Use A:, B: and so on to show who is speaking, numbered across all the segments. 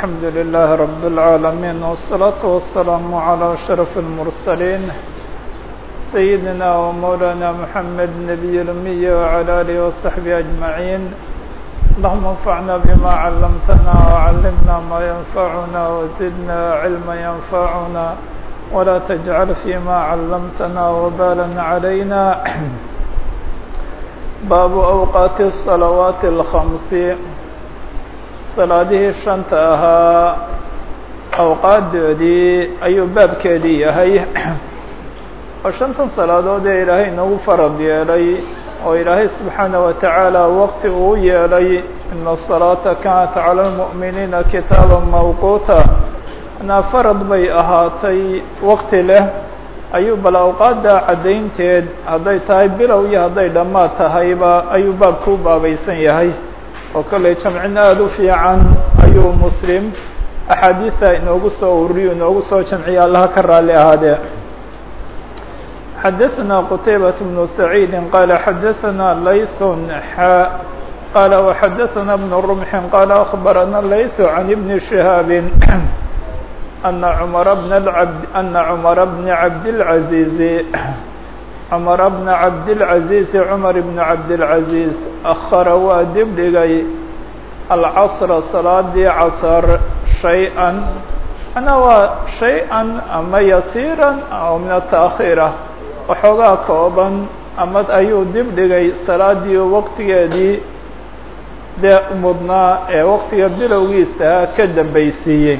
A: الحمد لله رب العالمين والصلاة والسلام على أشرف المرسلين سيدنا ومولانا محمد النبي الأمي وعلى آله وصحبه أجمعين اللهم انفعنا بما علمتنا وعلمنا ما ينفعنا وزدنا علما ينفعنا ولا تجعل فيما علمتنا وبالا علينا باب أوقات الصلوات الخمس salaadihii shanta ahaa awqaadoodii ayuu baabkeedii yahay oo shantan salaadood ee ilaahay inagu farad yeelay oo ilaahay subxaanaه wa tacaala waqti uu yeelay ina الصalaata kanat calى اlmuؤminiina kitaaba mawquuta anaa farad bay ahaatay waqti leh ayuu bal awqaadda caddaynteed hadday tahay bilow iyo hadday dhammaad tahayba ayuu baabku u baabaysan yahay oo kolley jamcin aada u fiican ayuu muslim axaadiida inoogu soo ururiyo inoogu soo jamciya allaha ka raali ahaadee xadaثna qtaybaة بن سacيidi qala xadaثna layث xa qala وxadaثna بن رمحi qala أخbarana layث عan بn شhihaabi أna cmر بن abd أna cmر بn cabdالعaزيز cmر بن cabdالعaزيز cmر بن cabdالعaزيز أkhara waa dib dhigay alcasra salaadii casar shay-an manaa waa shay-an ama yasiiran oo min ataakhiira waxoogaa kooban ama ayuu dib dhigay salaadii waqtigeedii dee mudnaa ee waqtiga bilowgiisa ka dambaysiiyey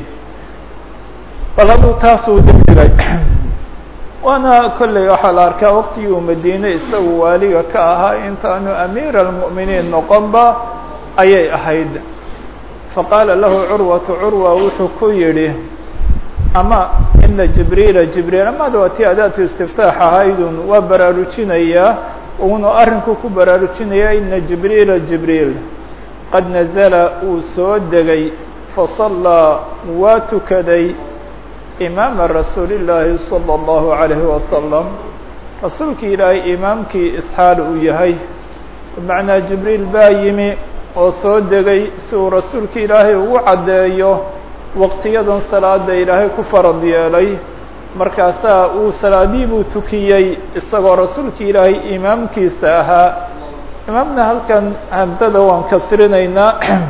A: bal hadduu taasuu dib dhigay waana kolley waxaa la arkaa waqtigii uu madiine isagu waaliga ka ahaa intaanu amiira almu'miniin noqonba ayay ahayd faqaala lahu curwatu curwa wuxuu ku yidhi ama ina jibriila jibriil amada waa tii adaatu istiftaax ahaydun waa baraarujinayaa uuna arrinku ku baraarujinaya ina jibriila jibriil qad nazala uu soo degay fasallaa waa tukaday imaama rasuuli llaahi salى اllahu عalayhi wasalam rasuulkii ilaahay imaamkii isxaal uu yahay bimacnaa jibriil baa yimi oo soo degay si uu rasuulki ilaahay ugu caddeeyo waqtiyadan salaada ilaahay ku farad yeelay markaasaa uu salaadii buu tukiyey isagoo rasuulki ilaahay imaamkiisa ahaa imaamna halkan hamsada waan kasrinaynaa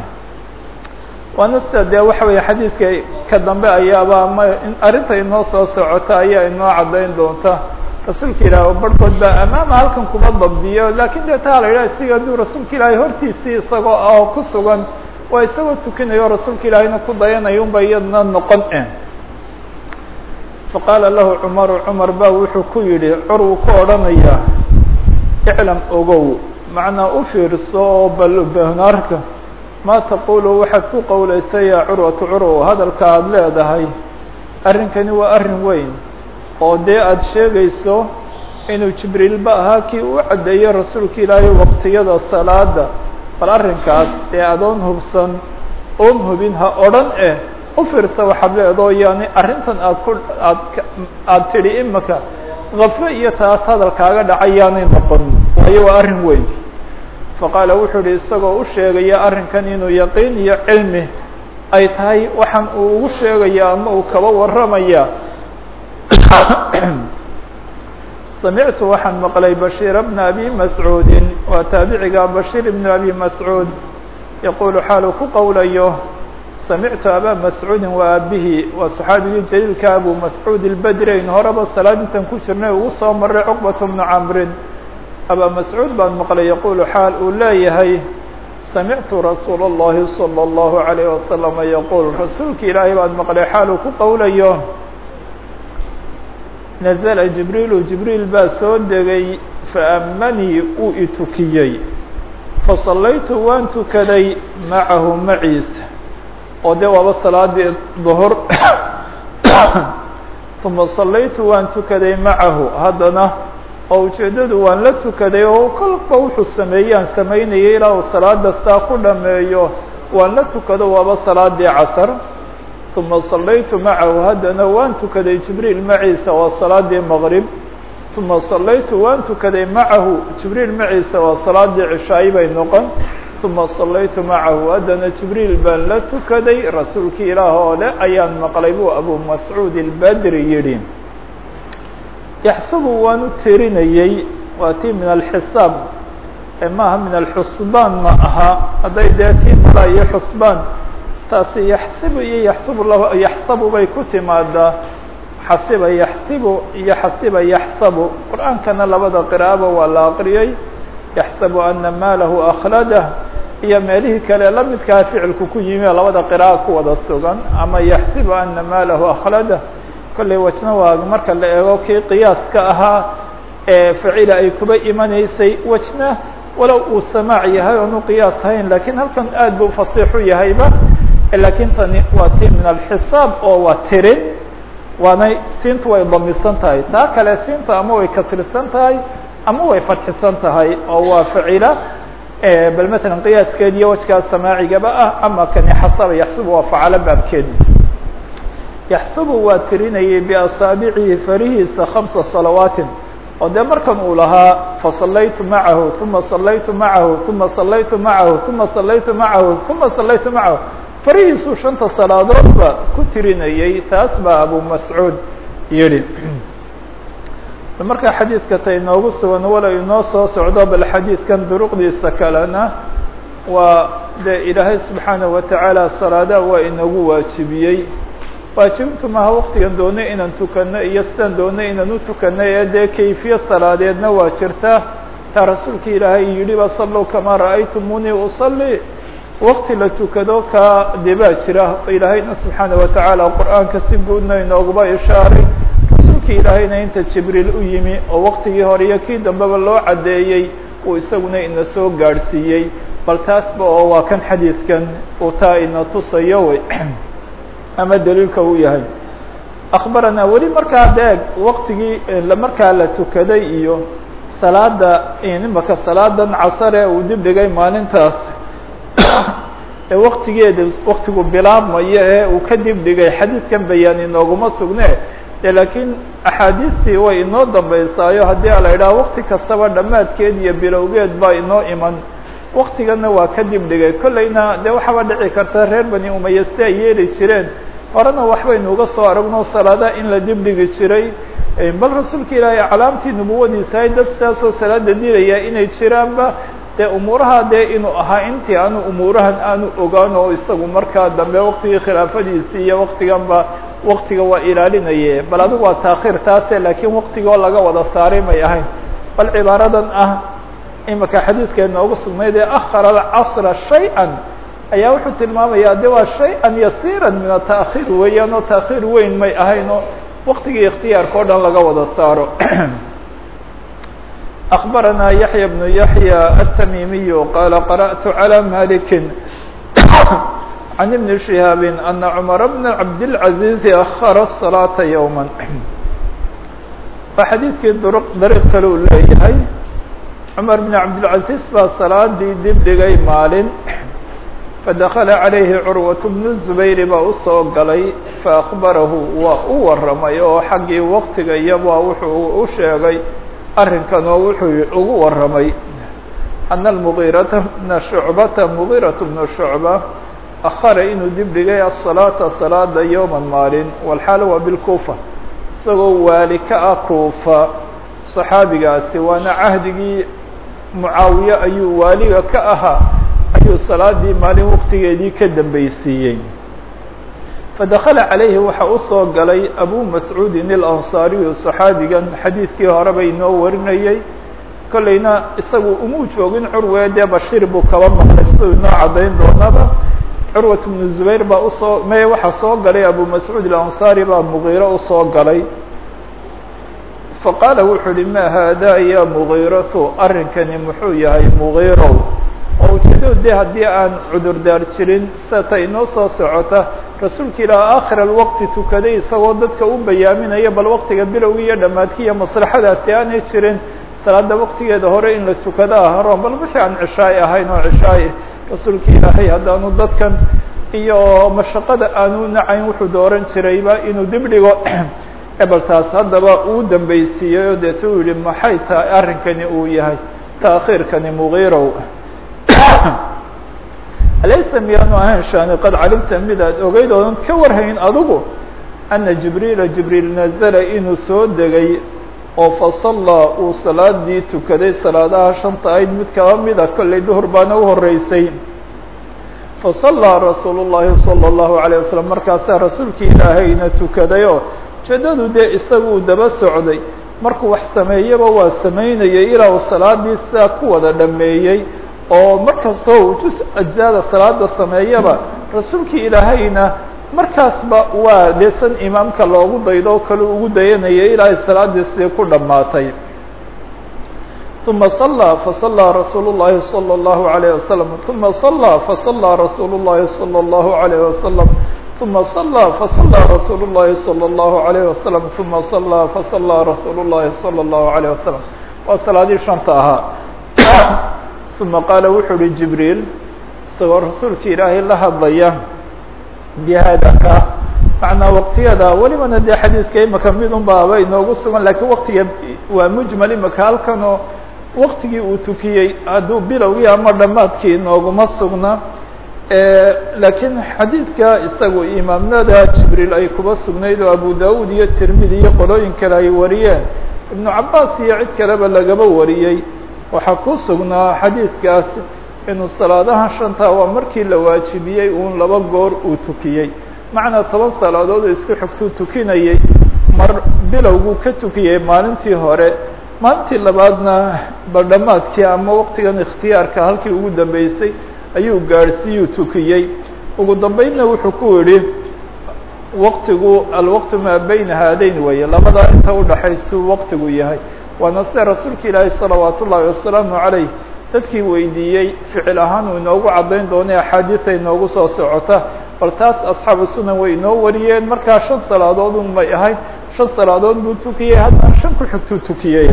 A: waana sida dee waxa weeye xadiidka ka dambe ayaaba ama arrinta inoo soo socota ayaa inoo caddayn doonta rasuulka ilaahi oo barhkood baa amaama halkan kuma dabdiyo lakin dee taa la yidhaha isiga hadduu rasuulka ilaahay hortiisii isagoo ah ku sugan waa isagoo tukinayo rasuulka ilaahayna ku dayanayo unba iyadna noqon e faqaala lahu cumaru cumar ba wuxuu ku yidhi curwu ku odhanaya iclam ogow macnaa u fiirso oo balbanaarka ma taqulu waxaad ku qowlaysa yaa curwatu curwa hadalka aada leedahay arrinkani waa arrin weyn oo dee aada sheegayso inuu jibriilba ahaa kii u caddeeyey rasuulka ilaahay waqtiyada salaada bal arrinkaas ee adoon hubsan oon hubin ha odhan eh u fiirsa waxaad leedoo yani arrintan aad ku aad aada tidhi imaka kaflo iyo taas hadalkaaga dhacay yaanay noqon waayo waa arrin weyn faqaala wuxuu ihi isagoo u sheegaya arrinkan inuu yaqiin iyo cilmi ay tahay waxaan uu ugu sheegaya ama uu kaba warramaya samictu waxaan maqlay bashiir bna abi mascuudin waa taabiciga bashiir ibnu abi mascuud yaquulu xaaluu ku qowlayo samictu abaa mascuudin waa aabihii waa saxaabigii jaliilka abu mascuud ilbedreyn horeba salaad intan ku jirnay ugu soo maray cuqbat bnu camrin abaa mascuud baan maqlay yaquulu xaal uu leeyahay samictu rasuula اllahi salى اllahu عalayh wasalama yaquul rasuulki ilaahay baan maqlay xaal uu ku qowlayo nazla jibriilu jibriil baa soo degay faamanii uu itukiyey fasallaytu waan tukaday macahu maciisa oo dee waaba salaadii duhur uma sallaytu waan tukaday macahu haddana oo ujeeddadu waan la tukaday oo kolba wuxuu sameeyaan samaynayay ilaa uu salaada saa ku dhameeyo waan la tukado waaba salaadii casar uma sallaytu macahu haddana waan tukaday jibriil maciisa waa salaadii maqrib uma sallaytu waan tukaday macahu jibriil maciisa waa salaadii cishaayi bay noqon uma salaytu macahu haddana jibriil baan la tukaday rasuulkii ilaah oo le ayaan maqlay buu abu mascuud albadri yidhi yaxsabu waanu tirinayey waa tii min alxisaab maaha min alxusbaan ma aha hadday dee tii mala iyo xusbaan taasi yaxsibu iyo yaxsibu la yaxsabu bay ku timaadaa xasiba yaxsibu iyo xasiba yaxsabu qur-aankana labada qiraa'aba waa la aqriyey yaxsabu ana maalahu akhladah iyo meelihii kale la midkaa ficilku ku yimi labada qira'a ku wada sugan ama yaxsibu ana maalahu akhladah kollay wajna waa marka la eego kii qiyaaska ahaa ee facila ay kuba imanaysay wajna walow uu samaac yahay oonu qiyaas hayn lakiin halkan aad buu fasiixu yahayba lakiin tani waa ti min alxisaab oo waa tirin waanay siintu way damisan tahay taa kale siinta ama way kasrisan tahay ama way fadxisan tahay oo waa facila bal matalan qiyaaskeed iyo wajkaa samaacigaba ah ama kani xasaba yaxsubu waa facalo baabkeedi yaxsubu waa tirinayay biasaabicihi farihiisa khamsa salawaatin oo dee markan uu lahaa fasalaytu macahu uma salaytu macahu uma salaytu macahu uma salaytu macahu uma salaytu macahu farihiisuu shanta salaadoodba ku tirinayay taas baa abu mascuud yihi marka xadiidka ta inoogu sugan walow inoo soo socdo bal xadiidkan duruqdiisa kalena waa dee ilaahay subxaanaه watacaala salaadaha waa inagu waajibiyey waajibintu maaha waktigan doonay inaan tukano iyo sidaan doonay inaan u tukano ee dee kayfiya salaadeedna waa jirta taa rasuulka ilaahay yidhi ba sallow kamaa ra'aytumunii usalli wakti la tukado ka dee baa jira ilaahayna subxaanaه watacaala qur-aanka si guudna inooguba ishaaray rasuulka ilaahayna inta jibriil u yimi oo waktigii hore iyo kii dambeba loo caddeeyey uu isaguna ina soo gaadhsiiyey bal taasba oo waa kan xadiidkan uu taa ina tusayo wey ama daliilka uu yahay akbaranaa weli markaa deeg waktigii markaa la tukaday iyo salaada imaka salaadan casare uu dib dhigay maalintaas ee waktigeeda waktigu bilaabmayo ee uu ka dib dhigay xadiidkan bayaan inooguma sugne de laakiin axaadiistii way inoo dambeysaayo haddii a la idhaha wakti kastaba dhammaadkeed iyo bilowgeed baa inoo iman waktigana waa ka dib dhigay kollayna dee waxaaba dhici karta reer bani umaya sida ay yeeli jireen horena waxbaynu uga soo aragno salaada in la dib dhigi jiray bal rasuulka ilaahay calaamtii nubuwadiisa ay dad sidaasoo salaada dilaya inay jiraanba dee umuuraha dee inuu ahaa intii aanu umuurahan aanu ogaan oo isagu markaa dambe waktigii khilaafadiisii iyo waktiganba waktiga waa ilaalinaye bal adigu waa taakhiir taase laakiin waktigoo laga wada saaray may ahayn bal cibaaradan ah imika xadiidka noogu sugnayd ee akhara alcasra shay-an ayaa wuxuu tilmaamayaa de waa shay-an yasiira min ata'khiir weeyaan oo ta'khiir weyn may ahayn oo waktigii ikhtiyaarka o dhan laga wada saaro أخبرنا يحيى بن يحيى التميمي قال قرأت على مالك عن ابن شهاب أن عمر بن عبد العزيز أخر الصلاة يوما فxadيiثkii dريق kale u leeyahay cمر بن عبدالعزيز baa صلاadii dib dhigay maalin فدخل عليه عروة بن الزبير baa usoo galay فأخبرahu waa u waramay oo xaggii waktiga iyaba wuxuu u sheegay arrinkan oo wuxuu ugu waramay أن المغيرة بن شعبة مغيرة بن شعبة أخر inuu dib dhigay الصلاaةa صلاada يوما maalin والxaal waa بالكوفة isagoo waali ka ah kuufa صaxaabigaasi waana cahdigii mucaawiye ayuu waaliga ka ahaa ayuu salaadii maalin waktigeedii ka dambeysiiyey fadakala calayhi waxa usoo galay abu mascuudin اlansaariyu صaxaabigan xadiidkii horeba inoo warinayey kollayna isagu umuu joogin curwe dee bashiir buu kaba maqlay siduu inoo caddayn doonaba curwat bnu zubayr baa usoo me waxaa soo galay abu mascuud alansaari baa mugiiro usoo galay faqaala wuxuu uhi ma haada ya mugiiratu arrinkani muxuu yahay mugiirow oo ujeedo de haddii aan cudurdaar jirin sata inoo soo socota rasuulka ilaah aakhir alwaqti tukaday isagoo dadka u bayaaminaya bal waktiga bilowgii iyo dhammaadki iyo maslaxadaasi aanay jirin salaada waktigeeda hore in la tukado ahroon bal wixii aan cishaay ahayn oo cishaay rasuulka ilaahay haddaanu dadkan iyo mashaqada aanu nacayn wuxuu dooran jirayba inuu dib dhigo ebel taas haddaba uu dambeysiiyey oo deeta uu yihi maxay tahay arrinkani uu yahay taakhiirkani mugiirow alaysa miyaanu ahayn shaani qad calimta mid aad ogeyd oodan ka warhayn adigu ana jibriila jibriil nazala inuu soo degay oo fasallaa uu salaadii tukaday salaadaha shanta ayd mid kaba mida kollay duhur baana u horeysay fasallaa rasuulu llaahi sala allahu alayh wasalam markaasaa rasuulkii ilaahayna tukadayoo ujeedadu dee isagu uu daba socday markuu wax sameeyaba waa samaynayay ilaa uu salaadii sidaa ku wada dhameeyey oo mar kastoo uu jus ajzaada salaada sameeyaba rasuulkii ilaahayna markaasba waa dee san imaamka loogu daydo oo kale ugu dayanayay ilaa ay salaadii sidii ku dhammaatay uma صلى faصلىa rasuul الlahi صلى الlaه عليه وسلم ثuma صلى faصلىa rasuul الlahi صلى الlaه عليه وسلم ثuma صلى faصلىa rasuul الlahi صلى الlaه عليه وسلم ثuma صلى faصلىa rasuul الlahi صلى الlaه عليه وسلم waa salaadii shanta ahaa ثuma qaala wuxuu uhi jibriil isagoo rasuulka ilaahay la hadlaya bihadaka macnaa waqtiyada welibana dee xadiidka imaka mid un baaba inoogu sugan lakiin waktiga waa mujmal imaka halkan oo waktigii uu tukiyey hadduu bilowgii ama dhammaadkii inooguma sugna laakiin xadiidka isagu imaamnada jibriil ay kuba sugnayd oo abu dawud iyo tirmidi iyo qolooyin kale ay wariyeen ibnu cabaas iyo cid kaleba lagaba wariyey waxaa ku sugnaa xadiidkaas inuu salaadaha shanta waa markii la waajibiyey uun laba goor uu tukiyey macnaa toban salaadood oo isku xigtuu tukinayay mar bilowguu ka tukiyey maalintii hore maalintii labaadna badhamaadkii ama waqtigan ikhtiyaarka halkii ugu dambeysay ayuu gaadhsiiyuu tukiyey ugu dambeynna wuxuu ku yidhi waqtigu alwaqtu maa bayna haadayn weeye labadaa inta udhaxaysuu waqtigu yahay waana sida rasuulka ilaahi salawaat ullaahi wasalaamu calayh dadkii weydiiyey ficil ahaan uu inoogu caddayn doonay axaadiida inoogu soo socota bal taas asxaabu sunan way inoo wariyeen markaa shan salaadood un may ahayd shan salaadood buu tukiyey haddana shan ku xigtuu tukiyey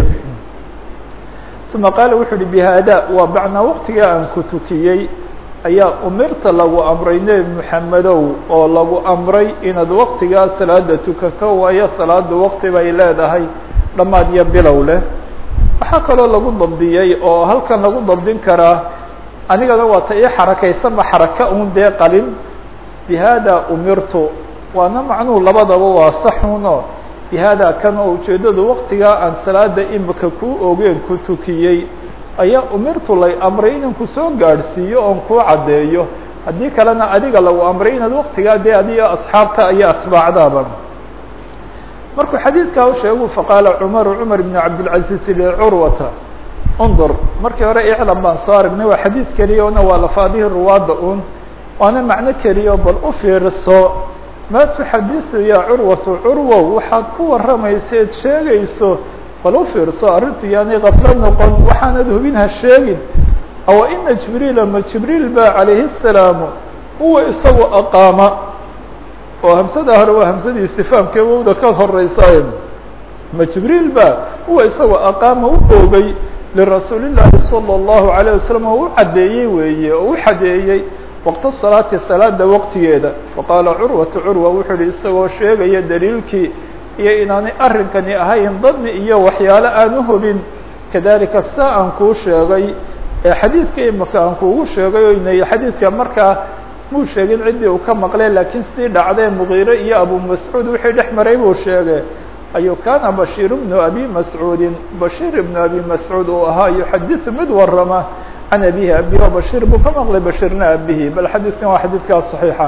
A: uma qaala wuxuu uhi bihaada waa bacnaa waqtiga aan ku tukiyey ayaa umirta lagu amray nebi moxamedow oo lagu amray inaad waqtigaa salaada tukato waayo salaada waqti bay leedahay dhammaad iyo bilow leh waxaa kaloo lagu dabdiyey oo halkan lagu dabdin karaa anigana waa ta ii xarakaysanba xaraka un dee qalin bihada umirtu waana macnuhu labadaba waa saxuno bihada kan oo ujeeddadu waqtigaa aan salaada imika kuu ogeen ku tukiyey ayaa umirtu lay amray inan ku soo gaadhsiiyo oon kuu caddeeyo haddii kalena adiga lagu amray inaad waqtigaa dee adiga asxaabta iyo atbaacdaaba markuu xadiidkaa u sheegu faqaala cumaru cumar ibn cabdilcaziiz licurwata undur markii hore iclam baan soo aragnay waa xadiid keliya ona waa lafaadihii ruwaadda un waana macno keliya bal u fiirso maa tuxadisu yaa curwatu curwow waxaad ku warramayseed sheegayso bal u fiirso arrintu yaani kaflo noqon waxaanad hubin ha sheegin awa ina jibriila ma jibriil ba calayhi الsalaamu huwa isagu aqaama oo hamsada hore waa hamsadii istifaamkee wowda ka horeysaay ma jibriil ba huwa isagu aqaama u oogay lirasuuli llaahi salى الlahu عalيه wasalam oo u caddeeyey weeye oo u xadeeyey waqta salaati salaada waqtigeeda faqaala curwatu curwa wuxuu ihi isagoo sheegaya daliilkii iyo inaanay arrinkani ahayn dani iyo waxyaalo aan u hubin kadalika saa aan kuu sheegay ee xadiidka imika aan kuugu sheegay o inay xadiidka markaa muu sheegin ciddii uu ka maqlay laakiin sidii dhacdee mugiire iyo abu mascuud wixii dhex maray buu sheegay ayuu kaana bashiir bnu abi mascuudin bashiir ibnu abi mascuud uu ahaa yuxadiثu mid warama can abihi abihi oo bashiir buu ka maqlay bashiirna abihi bal xadiidkan waa xadiidkaas صaxiixa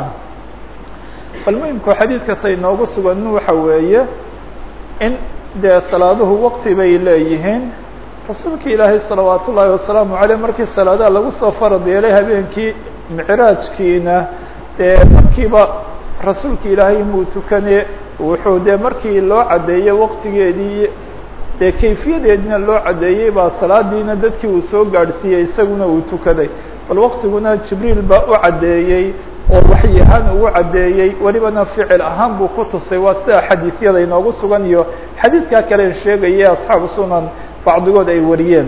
A: bal muhimku xadiidka ta inoogu sugan waxa weeye in dee salaaduhu waqti bay leeyihiin rasuulka ilaahay salawaat ullaahi wasalaamu aleyh markii salaadaha lagu soo farad yeelay habeenkii micraajkiina dee markiiba rasuulka ilaahay muu tukane wuxuu dee markii loo caddeeyey waqtigeedii dee kayfiyadeedina loo caddeeyey baa salaadiina dadkii uu soo gaadhsiiyey isaguna uu tukaday bal waqtiguna jibriil baa u caddeeyey oo waxyi ahaan ugu caddeeyey welibana ficil ahaan buu ku tusay waa sida xadiisyada inoogu sugan iyo xadiidkaa kalen sheegaya asxaabu sunan bacdigood ay wariyeen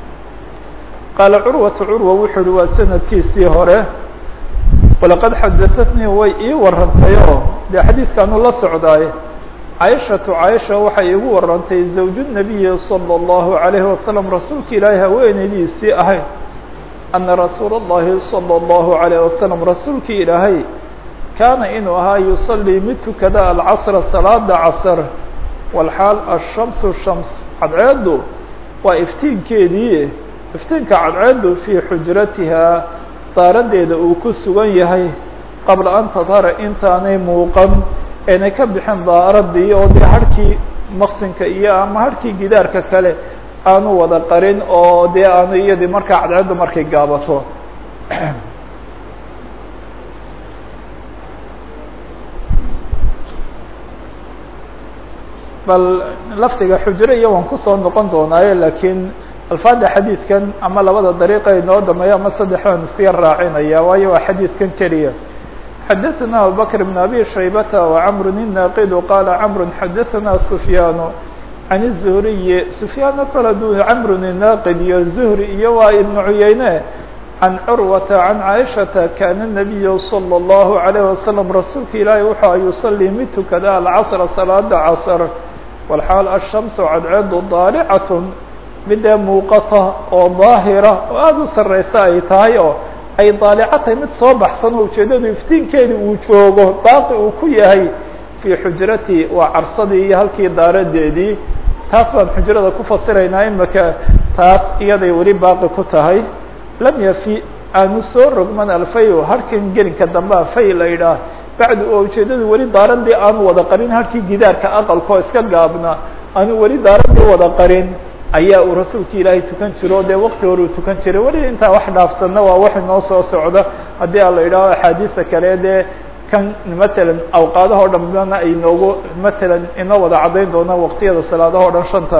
A: qaala curwatu curwa wuxuu uhi waa sanadkiisii hore walaqad xadaatnii way ii warantay oo dee xadiidkaanu la socdaay caaishatu caaisha waxay igu warantay zawju nabiyi salى اllahu عalayhi wasalam rasuulka ilaahay haweeneydiisii ahayd ana rasuula الlahi salى الlahu عalيه wasalam rasuulkii ilaahay kaana inuu ahaa yusalii mid tukada alcasra salaada casr walxaal ashamsu shams cadceeddu waa iftiinkeedii iftiinka cadceeddu fii xujratihaa daaradeeda uu ku sugan yahay qabla an tadhara intaanay muuqan eenay ka bixin daaradii oo dee harhkii maqsinka iyo ama harhkii gidaarka kale aanu wada qarin oo dee aanu iyadii markaa cadceeddu markay gaabato bal lafdiga xujre iyo waan kusoo noqon doonaaye lakiin alfaada xadiidkan ama labada dariiqa inoo dameeyo ama saddex baan iska raacinaya waayo waa xadiidkan keliya xadaثna abubakr بn abi shaybata وcmr الnaqid qala cmr xadaثna sufyaan can الzuhriyi sufyaano kala du cmr الnaqid iyo zuhri iyo waa ibn cuyeyne can curwata can caaishata kana الnabiyu slى الlahu عalيه wasalam rasuulka ilaahi wuxuu a yusalii mid tukada alcasra salaada casr walxaal ashamsu cadceedu daalicat midee muuqata oo daahira oo aada u sareysa ay tahay oo ay daalica tahay mid soo baxsan oo ujeedadu iftiinkeedi uu joogo baaqi uu ku yahay fii xujrati waa carsadii iyo halkii daaradeedii taas baan xujrada ku fasiraynaa imaka taas iyaday weli baaqi ku tahay lam yafi aanu soo rogman alfayo harkan gelinka dambea fay la yidhaah bacdu oo ujeedadu weli daaradii aanu wada qarin harkii gidaarka aqalkoo iska gaabna aanu weli daaradii wada qarin ayaa uu rasuulka ilaahay tukan jiro dee wakti hore uu tukan jiray weli intaa wax dhaafsanna waa wax inoo soo socda haddii a la yidhaaho axaadiista kale dee kan matalan awqaadaha o dhan bana ay noogu matalan inoo wada caddayn doonaan waqtiyada salaadaha o dhan shanta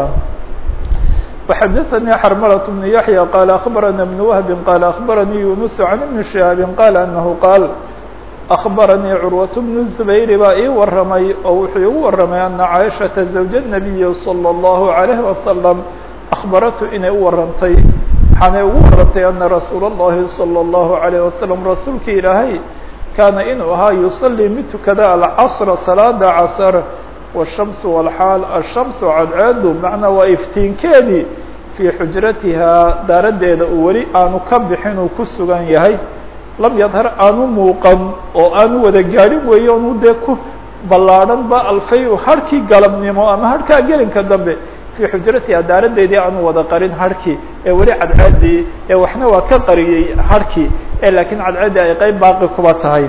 A: وxadaثnي xrmlة بن yaحyى qال أخbarana بن وهb qال أخbaranii yuنس عن بن شهاaب qال أنه qاal أخbaranii curwaة بن الزbayr baa ii waramay oo wuxuu igu waramay أna caaشhaةa زawج النabiyi صلى الlaه عليه وasلم أخbaratu inay u warantay waxaanay ugu warantay ana rasuul الlahi صلى الlaه عليه وasلم rasuulka ilaahay kaana inuu ahaa yuصلي mid tukada alcصر salaada casr والشhمس والxاal الشhمس cadceedu macnaa waa iftiinkeedii fii xujratihaa daaradeeda uu weli aanu ka bixin uu ku sugan yahay lam yadhar aanu muuqan oo aanu wada gaadhin weeye onu dee ku ballaadhan ba alfay harhkii galabnimo ama harhkaa gelinka dambe fii xujratihaa daaradeedii aanu wada qarin harhkii ee weli cadceedii ee waxna waa ka qariyey harhkii ee laakiin cadceeddii ay qeyb baaqi kuba tahay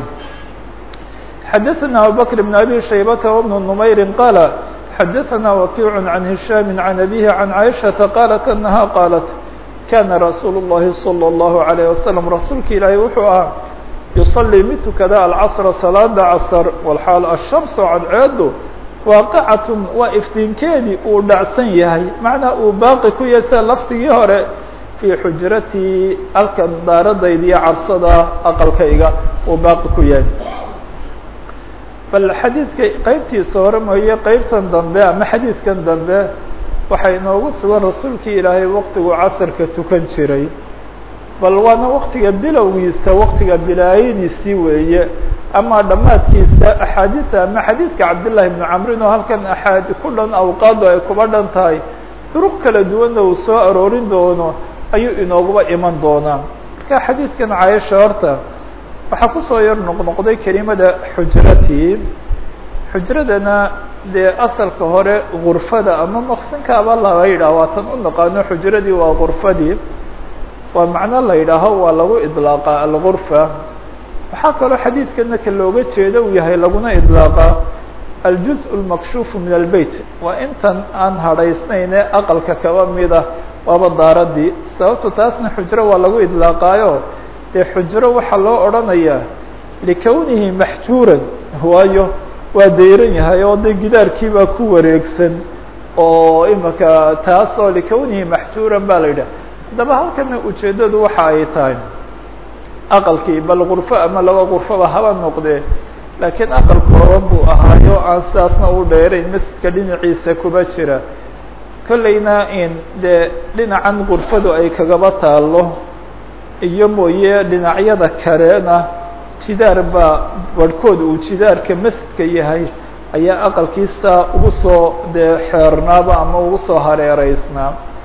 A: xadaثna abubكر بن abي شhaybة وبن نmayr qاl xadaثna وkiع عan هiشhاm عan أbيه عan caiشhaةa qاlat أنha qاlat kana rasuul الlahi صلى الlaه عليه وasلم rasuulka ilaahi wuxuu ahaa yuصلي mid tukada alcصر salaada casr wlxaal الشhamس cadceedu waaqacaة waa iftiinkeedii uu dhacsan yahay macnaa uu baaqi ku yahay sida lafdigii hore fii xujratii halkan daaradayda iyo carsada aqalkayga uu baaqi ku yahay bal xadiidka qeybtiisa hore mooye qeybtan dambe ama xadiidkan dambe waxay inoogu sugan rasuulkii ilaahay waktigu casarka tukan jiray bal waana waktiga bilowgiisa waktiga bilaayadiisii weeye ama dhammaadkiisa axaadiisa ama xadiidka cabdillaahi bnu camrin oo halkan aaad ku dhan awqaadu ay kuba dhan tahay duruq kala duwanna uu soo aroorin doono ayuu inooguba iman doonaa marka xadiidkan cayasha horta waxaa kusoo yar noqnoqday kelimada xujratii xujradana dee asalka hore gurfada ama maqsinkaaba laga yidhaha waa tan u naqaano xujradii waa gurfadii waa macno la yidhaaho waa lagu idlaaqa algurfa waxaa kaloo xadiidkana ka looga jeeda uu yahay laguna idlaaqa aljuz lmakshuufu min albeyt waa intan aan hadhaysnayne aqalka kaba mida waaba daaradii sababto taasna xujro waa lagu idlaaqaayo dee xujro waxaa loo odhanayaa likownihi maxjuuran waayo waa dayran yahay oo de gidaarkiibaa ku wareegsan oo imaka taas oo likownihi maxjuuran ba la yidhah haddaba halkana ujeeddadu waxa ay tahay aqalkii bal gurfo ama laba gurfoba haba noqdee laakiin aqal kooban buu ahaayo aan sidaasna u dheerayn masjidka dhinaciisa kuba jira kollayna in dee dhinacan gurfadu ay kagaba taalo iyo mooye dhinacyada kalena jidaar baa barhkood uu jidaarka masjidka yahay ayaa aqalkiisa ugu soo dee xeernaaba ama ugu soo hareereysnaa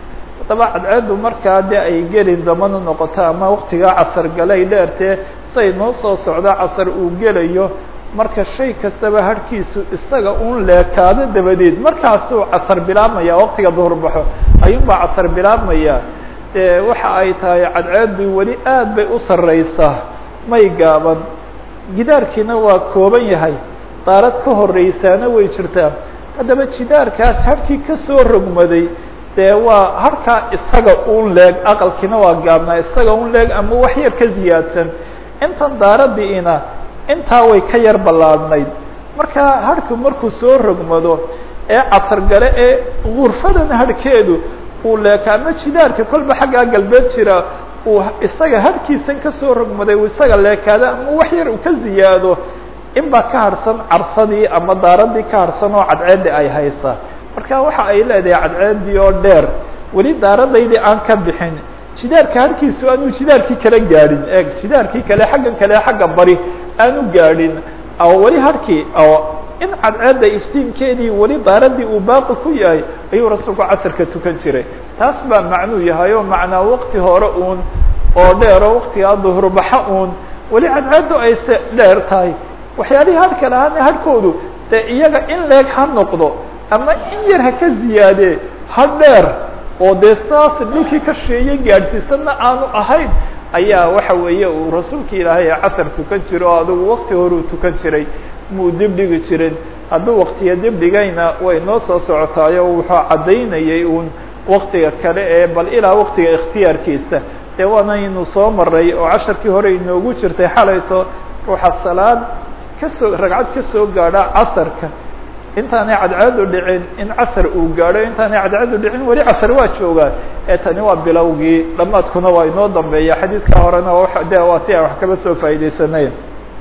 A: haddaba cadceeddu markaa dee ay gelin damana noqoto ama waktigaa casar galay dheertee say noo soo socda casar uu gelayo marka shay kastaba harhkiisu isaga un leekaado dabadeed markaasuu casar bilaabmaya waqtiga duhur baxo ayuunbaa casar bilaabmaya dee waxa ay tahay cadceeddu weli aad bay u sarreysaa may gaaban gidaarkiina waa kooban yahay daarad ka horreysaana way jirtaa haddaba jidaarkaas harhkii kasoo rogmaday dee waa harkaa isaga un leeg aqalkiina waa gaabnaa isaga un leeg ama wax yar ka ziyaadsan intan daaradiina intaa way ka yar ballaadnayd marka harhku markuu soo rogmado ee casargale ee gurfadan harhkeedu uu leeka ama jidaarka kolba xaggaa galbeed jira uu isaga harhkiisan kasoo rogmaday uu isaga leekaado ama wax yar uu ka ziyaado in baa ka harhsan carsadii ama daaradii ka harhsan oo cadceeddi ay haysaa marka waxa ay leedahay cadceeddii oo dheer weli daaradaydii aan ka bixin jidaarka harkiisu aanu jidaarkii kala gaadhin e jidaarkii kale xaggan kale xagga bari aanu gaadhin oo weli harkii oo in cadceedda iftiinkeedii weli daaradii uu baaqi ku yahay ayuu rasuulku casarka tukan jiray taas baa macnuu yahay oo macnaa waqti hore uun oo dheer oo waqtigaa duhurbaxa uun weli cadceeddu ayse dheer tahay waxyaalihii harhka lahaana harhkoodu dee iyaga in leeg ha noqdo ama in yar ha ka ziyaadee ha dheer oo dee saas dhulkii ka sheeyay gaadhsiisanna aanu ahayn ayaa waxa weeye uu rasuulka ilaahay casar tukan jiro oo adugu wakti horuu tukan jiray muu dib dhigi jirin hadduu waktiya dib dhigayna way noo soo socotaayo wuxuu caddaynayay uun waktiga kale ee bal ilaa waktiga ikhtiyaarkiisa dee waanaynu soo maray oo casharkii hore inoogu jirtay xalayto ruuxa salaad kasoo ragcad kasoo gaadha casarka intaanay cadceedu dhicin in casar uu gaadho intaanay cadceedu dhicin weli casar waa joogaa ee tani waa bilowgii dhamaadkuna waa inoo dambeeya xadiidka horena de waa ti aan wax kaba soo faa'idaysanayn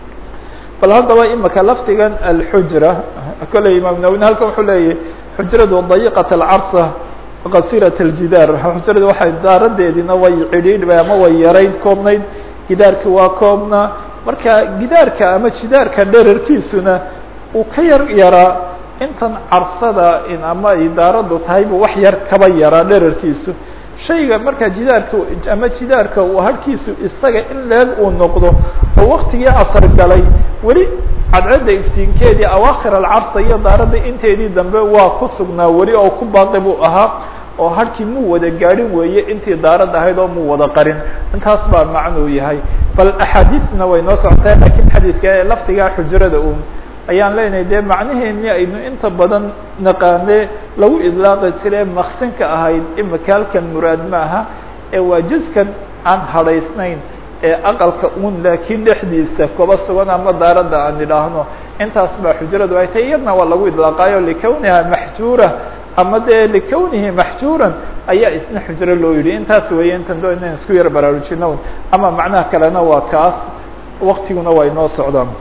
A: bal haddaba imika lafdigan alxujra kolley imaam nawine halkan wuxuu leeyahy xujradu dayiqat alcarsa qasirat aljidaar xujradu waxay daaradeediina way cidhiidhbay ama way yarayd koobnayd gidaarki waa koobnaa marka gidaarka ama jidaarka dherarkiisuna uu ka yar yaraa intan carsada in ama ay daaraddu tahayba wax yar kaba yaraa dherarkiisu shayga markaa jidaarka ama jidaarka uu harhkiisu isaga in leeg uu noqdo oo waktigii casar galay weli cadcedda iftiinkeedii awaakhir alcarsa iyo daaradda inteedii dambe waa ku sugnaa weli oo ku baaqi buu ahaa oo harhkii muu wada gaadhin weeye intii daarad ahayd oo muu wada qarin intaas baa macnuu yahay bal axaadiisna way noo socotaa lakiin xadiidka ee lafdigaa xujrada un ayaan leenahay dee macnaheeni aynu inta badan naqaane lagu idlaaqi jire maksinka ahayd imika halkan muraad ma aha ee waa juskan aan hadhaysnayn ee aqalka un laakiin dhexdiisa kuba sugan ama daaradda aan idhaahno intaas baa xujradu ay tahay iyadna waa lagu idlaaqaayo likawniha maxjuura ama dee likawnihi maxjuuran ayaa isna xujro loo yidhi intaas weeye intan do inaan isku yar baraarujino ama macnaha kalena waa kaas waktiguna waa inoo socdaan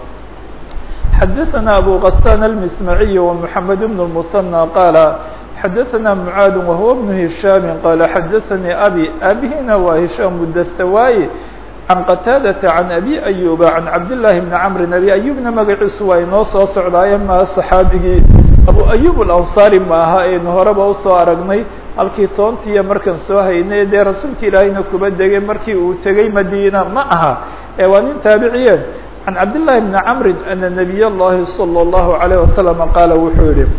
A: xdثna أbو غسان المسمعي ومحمد بن المثنى قال xdثna معاad وهو بن هiشhام قال xdثني أbي abهna waa هiشhام الdstواي عن qتاadة عن أbي أيوب عن عبد اللhi بن عمر أbي أيوبna magaciisu waa inoo soo socdaaye ma صxaabigii أbو أيوب الأنصاري maaha aynu horeba usoo aragnay halkii toontiiya markan soo haynay dee rasuulka ilaahayna kuba degay markii uu tegey madina ma aha ee waa nin taabiciye عن cبد اللhi بن عمر أن نبي الlahi صلى الله عليه وسلم qاaل wuxuu yihi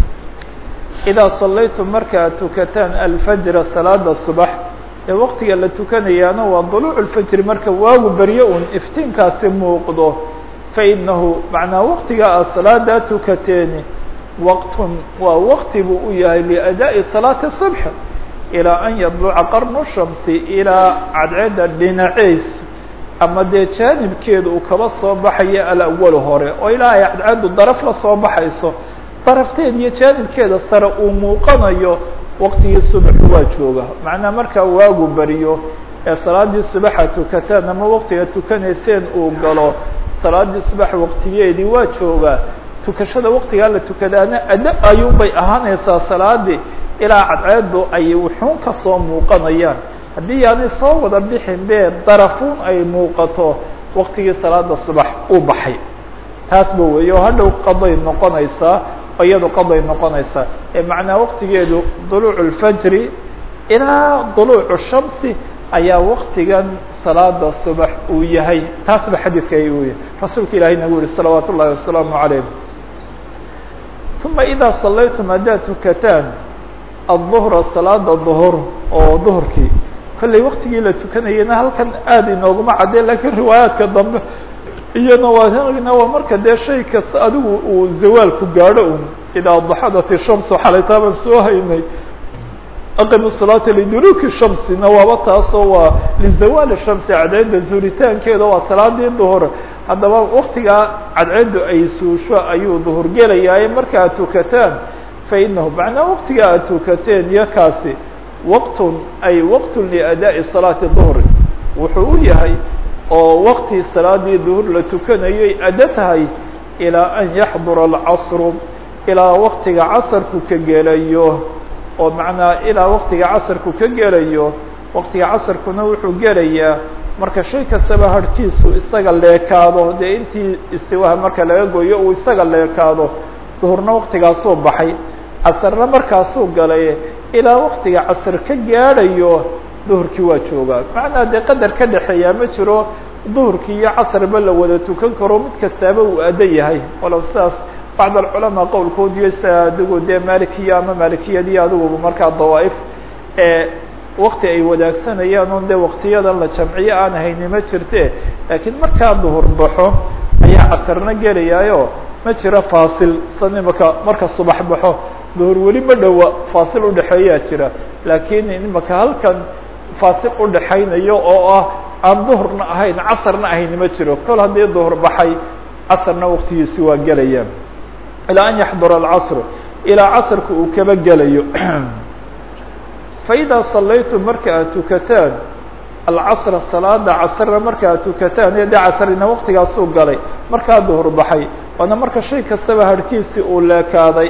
A: إdا صlayتm marka ad tukataan الفجر saلاada صبح ee wktiga la tukanayaana waa طلوع الفجر marka waagu beryo un iftiinkaasi muuqdo faإnahu maعnaa wktiga aad saلaadaa tukateeni wqt waa wkti buu u yahay لأdاء صلاaة الصبح إلىa أn yطلca qرن الشhمس ilaa cadceeda dhinaceys ama dee jaanibkeedu uu kaba soo baxayo alawal hore oo ilaa ay cadceedu daraf la soo baxayso darafteed iyo jaanibkeeda sare uu muuqanayo waqtigii subaxu waa jooga macnaa markaa waagu beriyo ee salaadii subaxa tukataan ama waqtiga tukanayseen uu galo salaadii subax waqtigeedii waa joogaa tukashada waqtigaa la tukadaana addo ayuunbay ahaanaysaa salaadii ilaa cadceedu ay wuxuun kasoo muuqanayaan haddii yaanay soo wada bixin bee darafuun ay muuqato waktigii salaada subax uu baxay taasba weeye oo hadhow qaday noqonaysaa iyado qaday noqonaysaa ee macnaa waktigeedu duluuc اlfajri ilaa duluucu shamsi ayaa waktigan salaada subax uu yahay taas ba xadiidka uu yahay rasuulka ilahay nagu yihi salawaat ullahi wasalaamu calayh uma idaa salaytum haddaad tukataan aلظuhra salaada duhur oo duhurkii kollay waktigii la tukanayena halkan aada inooguma cadde lakiin riwaayaadka dambe iyana waana waa marka dee shay kasta adigu uu zawaalku gaadho un idaa daxadat الshamsu xalaytaabaan soo haynay aqimu salaata liduluki shamsina waaba taasoo waa lizawaali shamsi cadceedda zuuritaankeeda waa salaadii duhur haddaba waktigaa cadceeddu ay suusho ayuu duhur gelayaaye marka ad tukataan fainahu macnaa waktigaa aad tukateen iyo kaasi waqtun ay waqtun liadaaءi salaati duhri wuxuu u yahay oo waktii salaadii duhur la tukanayay addo tahay ilaa an yaxdura alcasru ilaa waktiga casarku ka gelayo oo macnaa ilaa waktiga casarku ka gelayo waktiga casarkuna wuxuu gelayaa marka shay kastaba harhkiisu isaga leekaado dee intii istiwaha marka laga goyo uu isaga leekaado duhurna waktigaasuu baxay casarna markaasuu galay ilaa waktiga casar ka gaadhayo duhurkii waa joogaa macnaa dee qadar ka dhexeeyaa ma jiro duhurkii iyo casarba la wada tukan karo mid kastaaba uu addo yahay walow sidaas bacd alculamaa qowlkood iyo sa adigu dee malikiya ama malikiyadii adiguba markaa dawaaif ee wakti ay wadaagsanayaan on dee waktiyadan la jamciyo aan hayni ma jirte laakiin markaa duhur baxo ayaa casarna gelayaayo ma jiro faasil san imaka marka subax baxo duhur weli ma dhowa faasil udhexeeyaa jira laakiin imaka halkan faasil udhexaynayo oo ah aan duhurna ahayn casarna ahayni ma jiro kol haddii duhur baxay casarna waktigiisi waa gelaya ilaa an yaxdura alcasr ilaa casrka uu kaba gelayo faidaa salaytum marka aad tukataan alcasra salaada casrna marka aad tukataan ee dee casrina waktigaasuu galay markaa duhur baxay waana marka shay kastaba harhkiisii uu leekaaday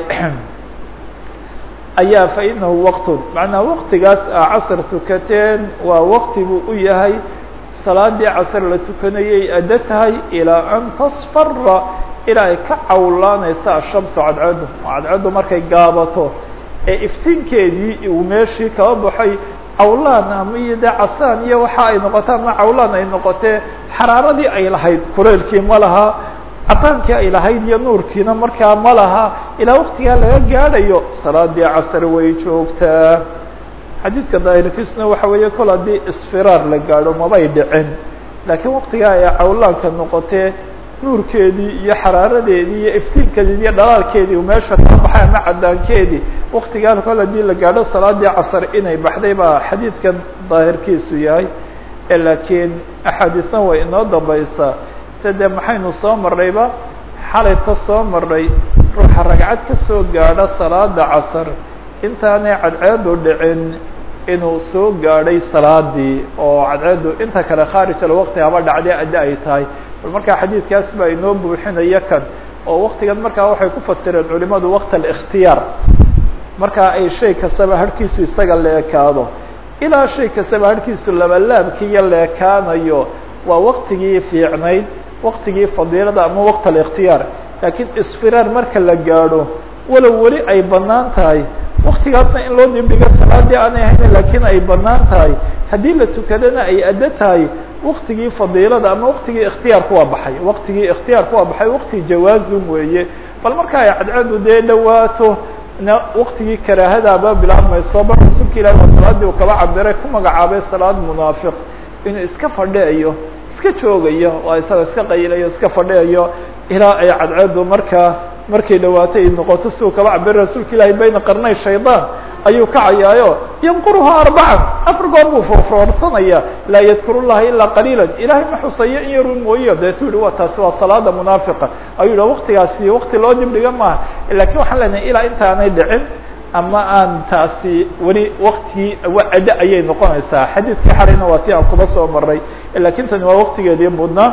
A: ayaa fainahu waqtun macnaa waktigaas aa casr tukateen waa wakti buu u yahay salaadii casr la tukanayay addo tahay ilaa an tasfara ilaa ay ka cawlaanaysa ashamsu cadceedu cadceedu markay gaabato ee iftiinkeedii uu meeshii kaba baxay cawlaan ama iyo dee casaan iyo waxa ay noqoto ama cawlaan ay noqotee xaraaradii ay lahayd kuleylkii ma laha cadaankii ay lahayd iyo nuurkiina markaa ma laha ilaa waktigaa laga gaadhayo salaadii casr way joogtaa xadiidka daahirkiisuna waxa weeye kol haddii isfiraar la gaadho mabay dhicin laakiin waktigaa ay cawlaanka noqotee nuurkeedii iyo xaraaradeedii iyo iftiinkeedii iyo dhalaalkeedii uu meesha ka baxay ama cadaankeedii waktigaan kol haddii la gaadho salaadii casar inay baxday baa xadiidkan daahirkiisu yahay laakiin axaadiisna way inoo dambaysaa side maxaynu soo marnayba xalayta soo marnay ruuxa ragcad ka soo gaadho salaada casar intaanay cadceedu dhicin inuu soo gaadhay salaadii oo cadceedu inta kale khaarij alwaqti haba dhacdee adda ay tahay bal markaa xadiidkaas baa inoo buuxinaya kan oo waktigan markaa waxay ku fasireen culimadu waqt alikhtiyaar markaa ay shay kastaba harhkiisu isaga leekaado ilaa shay kastaba harhkiisu labalaabkii iyo leekaanayo waa waktigii fiicnayd waktigii fadiilada ama waqt alikhtiyaar laakiin isfiraar marka la gaadho walow weli ay banaan tahay waktigaasna in loo dibdhigo salaadii aanay ahayn laakiin ay banaan tahay haddii la tukadana ay addo tahay waktigii fadiilada ama waktigii ikhtiyaarku waa baxay waktigii ikhtiyaarku waa baxay wakti jawaazum weeye bal marka ay cadceedu dee dhawaato na waktigii karaahadaaba bilaabmayso bal rasuulka ilahi waa salaadii uu kaba cabiray ku magacaabay salaad munaafiq inuu iska fadhiayo iska joogayo waa isagoo iska qaylayo iska fadhiayo ilaa ay cadceedu markaa markay dhawaatay ay noqoto si uu kaba cabir rasuulka ilaahi bayna qarnay shaydaan ayuu kacayaayo yanquruha arbacan afar goor buu foorfoorsanaya laa yadkuru llaha ilaa qaliila ilahay ma xusayo in yarun mooyo deetu yihi wa taasi waa salaada munaafiqa ayuu yihi waktigaasi wakti loo dibdhiga maaha lakin waxaan leenahay ilaa intaanay dhicin ama aan taasi weli waktigii addo ayay noqonaysaa xadiidkii xalayna waa ti aan kuba soo maray lakin tani waa waktigeedii budnaa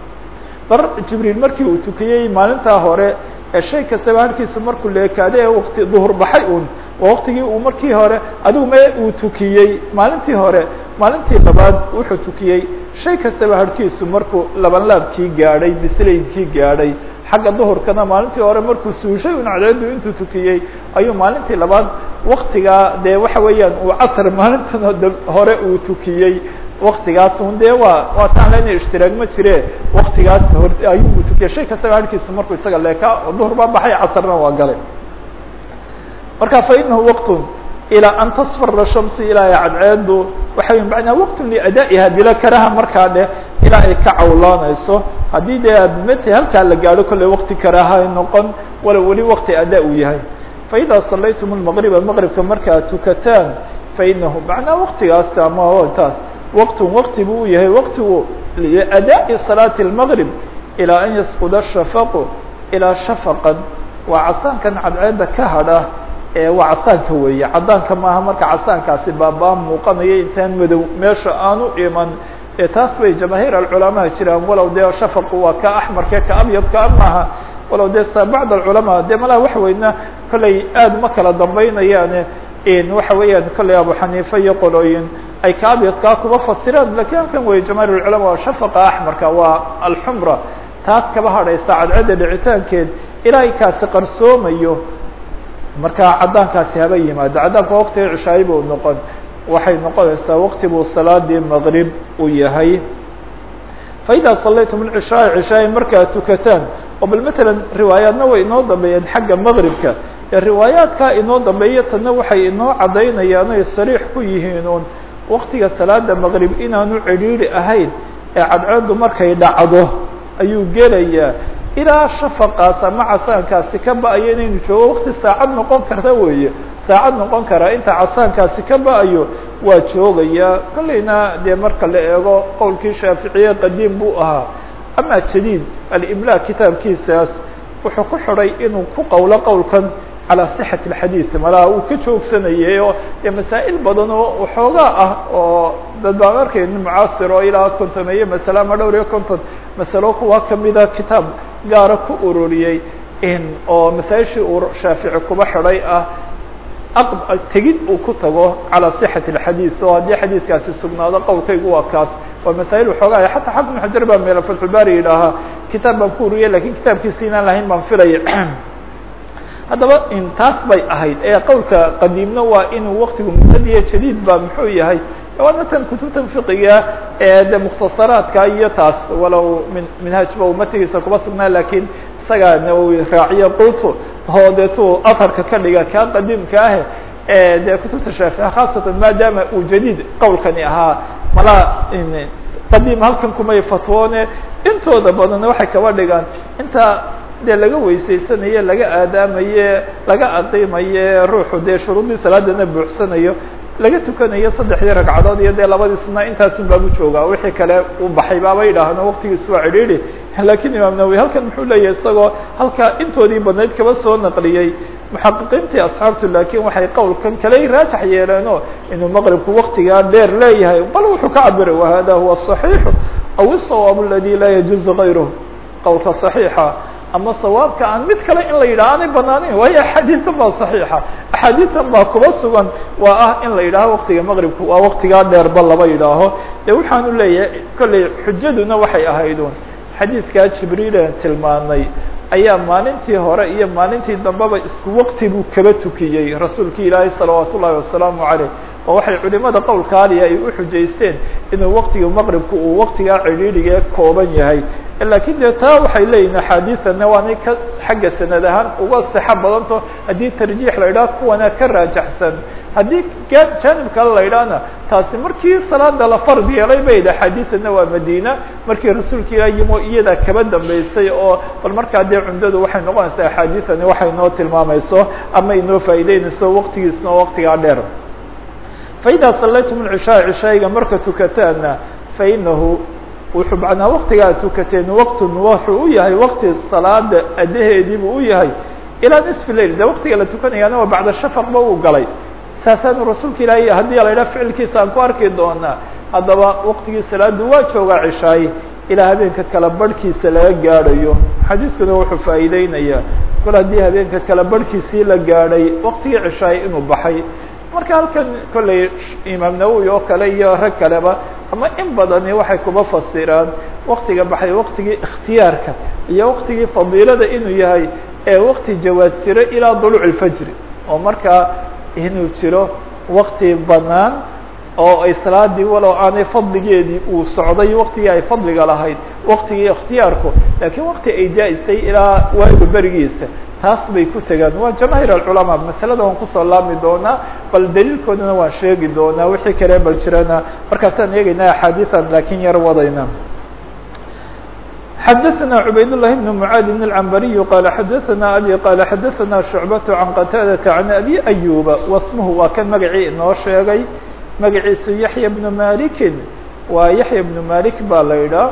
A: bar jibriil markii uu tukiyey maalintaa hore ee shay kastaba halkiisu markuu leekaade ee wakti duhur baxay un waa waktigii uu markii hore adigu me uu tukiyey maalintii hore maalintii labaad wuxuu tukiyey shay kastaba harhkiisu markuu labanlaabkii gaadhay bislaydkii gaadhay xagga duhurkana maalintii hore markuu suushay un cadceedu intuu tukiyey ayuu maalintii labaad waktigaa dee waxa weeyaan uu casr maalintan hore uu tukiyey waktigaas un dee waa waa taan lena ishtiraag ma jire waktigaas hor ayuu tukiyay shay kastaba halkiisa markuu isaga leekaa oo duhur baa baxay casrna waa galay marka fa inahu waqtun ilaa an tasfara shamsi ilaa ay cadceedu waxa wey macnaa waqtun liadaa'iha bila karaha markaa dheh ilaa ay ka cawlaanayso haddii dee aad mati halkaa la gaadho kolley wakti karaha ay noqon walow weli wakti adaa uu yahay faإida salaytum الmaqriba maqribka markaad tukataan fainahu macnaa waktigaas ama taas waqtun wakti buu u yahay waktigu liadaaءi salaati الmaqrib ilaa an yasquda shafaqu ilaa shafaqan waa casaankan cadceedda ka hadha ee waa casaanka weeye cadaanka maaha marka casaankaasi baabaa muuqanaya intaan madow meesha aanu iman ee taas bay jamaahiir alculamaa jiraan walow dee shafaqu waa ka axmarke ka abyadka maaha walow dee sa bacd alculamaa dee malaha waxa weyna kolley aad ma kala dambaynayaane waxa weeyaan kolley abu xaniifa iyo qolooyin ay ka abyadkaa kuba fasiraan lakin halkan wey jamaahiir alculamaa waa shafaqa axmarka waa alxumra taas kaba hadhaysa cadcedda dhicitaankeed ilaa kaasi qarsoomayo marka cadaankaasi haba yimaado cadaanka waktiga cishaayi buu noqon waxay noqonaysaa wakti buu salaadii maqrib u yahay faإida salaytum اcishaaء cishaayi markaad tukataan oo bal matalan riwaayaadna way inoo dambeeyeen xagga maqribka ee riwaayaadkaa inoo dambeeya tanna waxay inoo cadaynayaan ay sariix ku yihiin un waktiga salaada maqrib inaanu cidhiiri ahayn ee cadceedu markay dhacdo ayuu gelayaa ilaa shafaqaas ama casaankaasi ka ba-ayo inaynu joogo wakti saacad noqon karta weeye saacad noqon karaa inta casaankaasi ka ba-ayo waa joogayaa kolleyna dee marka la eego qowlkii shaaficiye qadiim buu ahaa ama jadiid alimla kitaabkiisaas wuxuu ku xidhay inuu ku qowlo qowlkan calaa sixati alxadiid malaha uu ka joogsanayay oo dee masaa'il badan oo waxoogaa ah oo dad baan arkayni mucaasir oo ilaa kontomeeye masale ama dhowr iyo konton masalo kuwa kamida kitaab gaara ku ururiyey oo masaa-ishii uu shaafici kuba xidhay ah tegid uu ku tago calaa sixati alxadiid oo haddii xadiidkaasi sugnaado qowlkaygu waa kaas waa masaa'il waxoogaa xataa xafid xajar baa meelo fatxulbaari yidhaahaa kitaab baan ku ururiyay lakin kitaabkiisi inaan lahayn baan filaya haddaba taas bay ahayd ee qowlka qadiimna waa inuu waktigu muddadiya jadiid ba muxuu yahay waana tan kutubtan fiqiga ee de mukhtasaraadka iyo taas walow min minhaajba umatigiisa kuba sugnaa lakiin isagaa nawowi raaciyo qultu oo deetu aharka ka dhiga kaa qadiimka ah e dee kutubta shaafici khaasatan maadaama uu jadiid qowlkani ahaa malaa qadiim halkan kumay fatwoone intooda badanna waxay kaba dhigaan inta dee laga weysaysanaye laga aadaamaye laga aqiimaye ruuxu dee shuruudii salaadana buuxsanayo laga tukanayo saddexdii ragcadood iyo dee labadii sunaa intaasun baabu joogaa wixii kale uu baxay baaba yidhaahno waktigiis waa cidhiidhi lakiin imaam nawowi halkan muxuu leeyahay isagoo halkaa intoodii badnayd kaba soo naqliyey muxaqiqiintii asxaabtu laakiin waxay qowlkan kale raajax yeeleeno inuu maqribku waktigaa dheer leeyahay bal wuxuu ka cabiray wahada huwa صaxiixu aw الصawaab aladi laa yajuuzu غayruh qowlka صaxiixa ama sawaabka aan mid kale in la yidhaho aanay banaaneyn waayo axaadiitan baa saxiixa axaadiitan baa kuba sugan waa ah in la yidhaaho waktiga maqribku waa waktigaa dheerba laba yidhaaho de waxaanu leeyahay kolley xujaduna waxay ahaydun xadiidkaa jibriilan tilmaanay ayaa maalintii hore iyo maalintii dambeba isku wakti buu kaba tukiyey rasuulki ilaahay salawaat ullahi wasalaamu caleyh oo waxay culimada qowlkaaliya ay u xujaysteen inuu waktiga maqribku uu waktigaa cidhiidhiga kooban yahay lakiin dee taa waxay leeyihin axaadiidana waanay ka xagga sanad ahaan uga sixo badanto haddii tarjiix la yidhaha kuwana ka raajaxsan haddii janib kale la yidhahna taasi markii salaada la fard yeelay bay axaadiidana waa madina markii rasuulka ilah yimo iyadaa kaba dambeysay oo bal markaa dee cumdadu waxay noqonaysaa axaadiidani waxay inoo tilmaamayso ama inoo faa'ideynayso waktigiisna oo waktigaa dheer faإida salaytum الcishaaء cishaayiga marka tukataana fainahu wuxuu macnaa waktigaa tukateen waktun wuxuu u yahay wakti salaada adaheediibuu u yahay ilaa nisfi lail de waktiga la tukanayaana waa bacda shafaqba uu galay saasaanu rasuulka ilaahay haddii la yidhaha ficilkiisa aan ku arki doonaa haddaba waktigii salaadu waa joogaa cishaaye ilaa habeenka kala barhkiisa laga gaadhayo xadiiskuna wuxuu faa'iideynayaa kol haddii habeenka kala barhkiisii la gaadhay waktigii cishaaye inuu baxay marka halkan kolley imaam nawowi oo kale iyo rag kaleba ama in badani waxay kuba fasiraan waktiga baxay waktigii ikhtiyaarka iyo waktigii fadiilada inuu yahay ee wakti jawaad jira ilaa duluuc اlfajri oo markaa inuu jiro wakti banaan oo ay salaadii walow aanay fadligeedii uu socday waktigii ay fadliga lahayd waktigii ikhtiyaarku laakiin wakti ay jaa-istay ilaa waaga berigiisa taas bay ku tegaan waa jamaahiir alculamaa masalada waan kusoo laami doonaa bal daliilkoodana waan sheegi doonaa wixii kale bal jirana markaasaan eegeynaa axaadiian laakiin yar wadayna xdثna عbayd اللh بن معاad بن العنbري qال xdثna أbي qال xdثna شhuعبة عن qتاadة عن أbي أyوبa واسmه waa kan magacii inoo sheegay magaciisu yaحyى بن maliki waa yaحyى بن malik baa la idhaa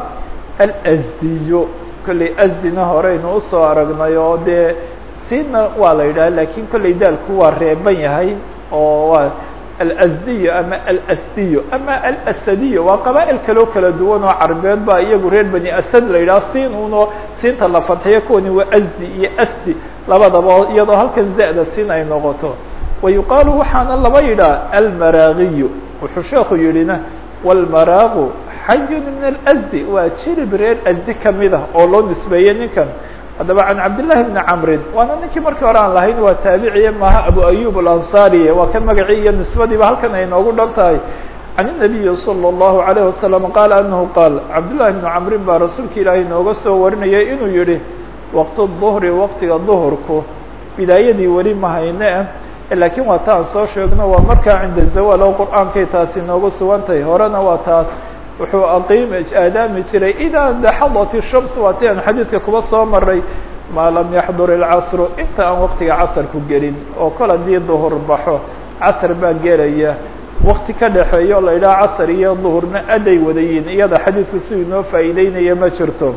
A: alأsdiy kolley asdina horeynu usoo aragnay oo dee sina waa la yidhah lakin kolley daalku waa reeban yahay oo waa alsdiy ama alsdiy ama alasadiy waa qaba'il kaloo kala duwan oo carbeed ba iyagu reer bani asad la yidhaha siin uno siinta la fadxiyo kuwani waa asdi iyo asdi labadaba iyadoo halkan za'da siin ay noqoto wa yuqaalu waxaana laba yidhaha almaraagiy wuxuu sheeku yidhina wاlmaraagu xayun min alasdi waa jirib reer asdi kamid ah oo loo nisbeeyey ninkan haddaba can cabdالlahi bni camrin waana ninkii markii hore aan lahayn waa taabiciye maaha abu ayub alanصariye waa kan magacii iyo nisbadiiba halkan ay noogu dhan tahay can الnabiyi salى الlahu عalيه wasalam qaala anahu qaal cabdالlahi bni camrin baa rasuulka ilaahay nooga soo warinayay inuu yihi waqt الظhri waqtiga duhurku bidaayadii weli ma hayne laakiin waa ta aan soo sheegno waa markaa cinda zawaal oo qur'aankay taasi noogu sugan tahay horena waa taas wuxuu aqiim aadaami jiray idaa daxadat الshams waa ti aan xadiidka kuba soo maray maa lam yaxdur اlcasru inta aan waqtiga casarku gelin oo kol haddii duhur baxo casr baa gelaya wakti ka dhexeeyo la idhaha casr iyo duhurna aday wadayiin iyada xadiidku si inoo faa'iideynaya ma jirto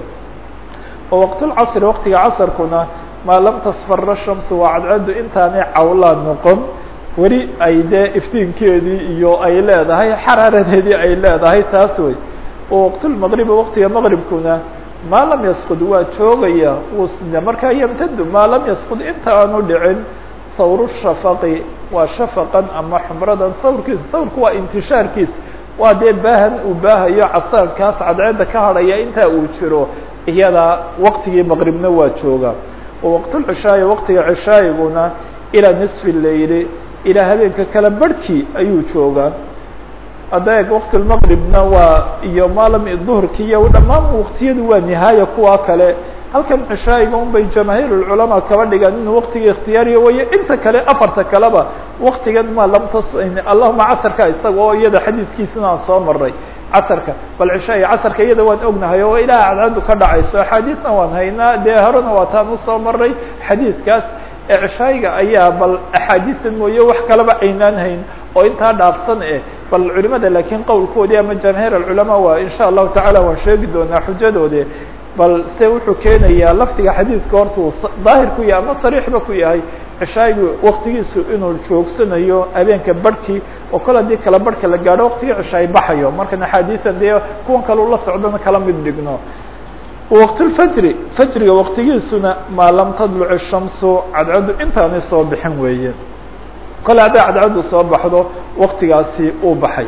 A: oo waqtulcasri waqtiga casarkuna maa lam tasfara shamsu waa cadcaddu intaanay cawlaa noqon weli ay dee iftiinkeedii iyo ay leedahay xaraaradeedii ay leedahay taas wey oo waqtulmaqribi waqtiga maqribkuna maa lam yasqud waa joogaya wusne markaa yamtadu maa lam yasqud inta aanu dhicin sawru shafaqi waa shafaqan ama xumradan sawrkiisa sawrku waa intishaarkiisa waa dee baahan uu baahayo casaankaas cadceedda ka hadhaya intaa uu jiro iyada waqtigii maqribna waa jooga oo waqtulcishaayi waqtiga cishaayiguna ilaa nisfi leyli ilaa habeenka kala barhkii ayuu joogaa hadda eeg waqtilmaqribna waa iyo maalam duhurki iyo dhammaan waqtiyadu waa nihaaya kuwa kale halkan cishaayiga un bay jamaahiirulculamaa kaba dhigaan inuu waqtiga ikhtiyaariya wayo inta kale afarta kaleba waqtigan ma lam tas allahuma casarka isaga oo iyada xadiidkiisina aan soo maray casarka bal cishaaiga casarka iyada waan ognahay oo ilaah cadcaddu ka dhacayso axaadiisna waan haynaa dee horena waa taan usoo maray xadiidkaas cishaayiga ayaa bal axaadiista mooye wax kaleba aynaan hayn oo intaa dhaafsan eh bal culimada laakiin qowlkoodii ama jamaahiir alculamaa waa insha allahu tacala waan sheegi doonaa xujadoodi bal se wuxuu keenayaa laftiga xadiidka horta uu daahir ku yahay ama sariixba ku yahay cishaayigu waktigiisu inuu joogsanayo habeenka barhkii oo kol haddii kala barhka la gaadho waqtigii cishaay baxayo markan axaadiisan dee kuwan kale ula socdona kala mid dhigno waqtulfajri fajriga waqtigiisuna maa lam tadluc الshamsu cadcaddu intaanay soo bixin weeye kole hadday cadcaddu soo baxdo waqtigaasi uu baxay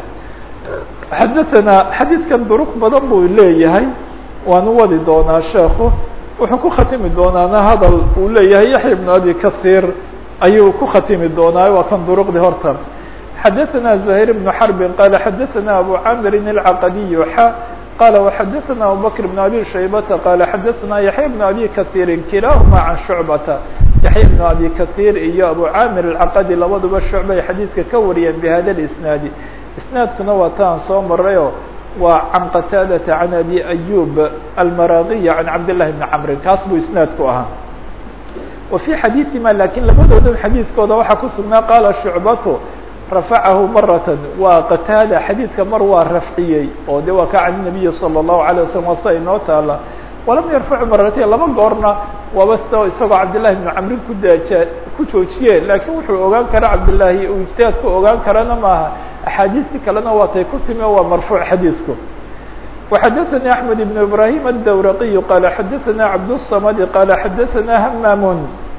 A: xadaثana xadiidkan duruq badan buu leeyahay waanu wadi doonaa sheekhu wuxuu ku khatimi doonaana hadal uu leeyahay yaxya ibn abi kahiir ayuu ku khatimi doonaa waa kan duruqdii horta xadaثana زuhayr بن xarbin qala xadaثana abu camirin الcaqadiy xa qala وxadaثana abubakr بn abi shaybata qala xadaثana yaxya بn abi kahiiri kilahuma can shucbata yaxya بn abi kahiir iyo abu camir الcaqadi labaduba shucbay xadiidka ka wariyeen bihada اisnaadi isnaadkuna waa taan soo marayo waa can qataadata can abi ayub almaraqiya can cabdillahi bni camrin kaas buu isnaadku ahaa wa fii xadiiثima lakin labadooda xadiidkooda waxaa ku sugnaa qaala shucbatu rafacahu maratan waa qataada xadiidka mar waa rafciyey oo de waa ka can nabiyi salى الlahu عalيه waslm waa sida inoo taala walam yarfacu maratayn laba goorna waaba s isagoo cabdillahi bni camrin ku daaja ku joojiye laakiin wuxuu ogaan kara cabdillahi uu ijtihaad ku ogaan karana maaha axaadiistii kalena waatay ku timi o waa marfuuc xadiidku وxadaثnي أحmed بن ibrahim الdwraqiy qala xadaثna cabdالصmd qala xadaثna hmamun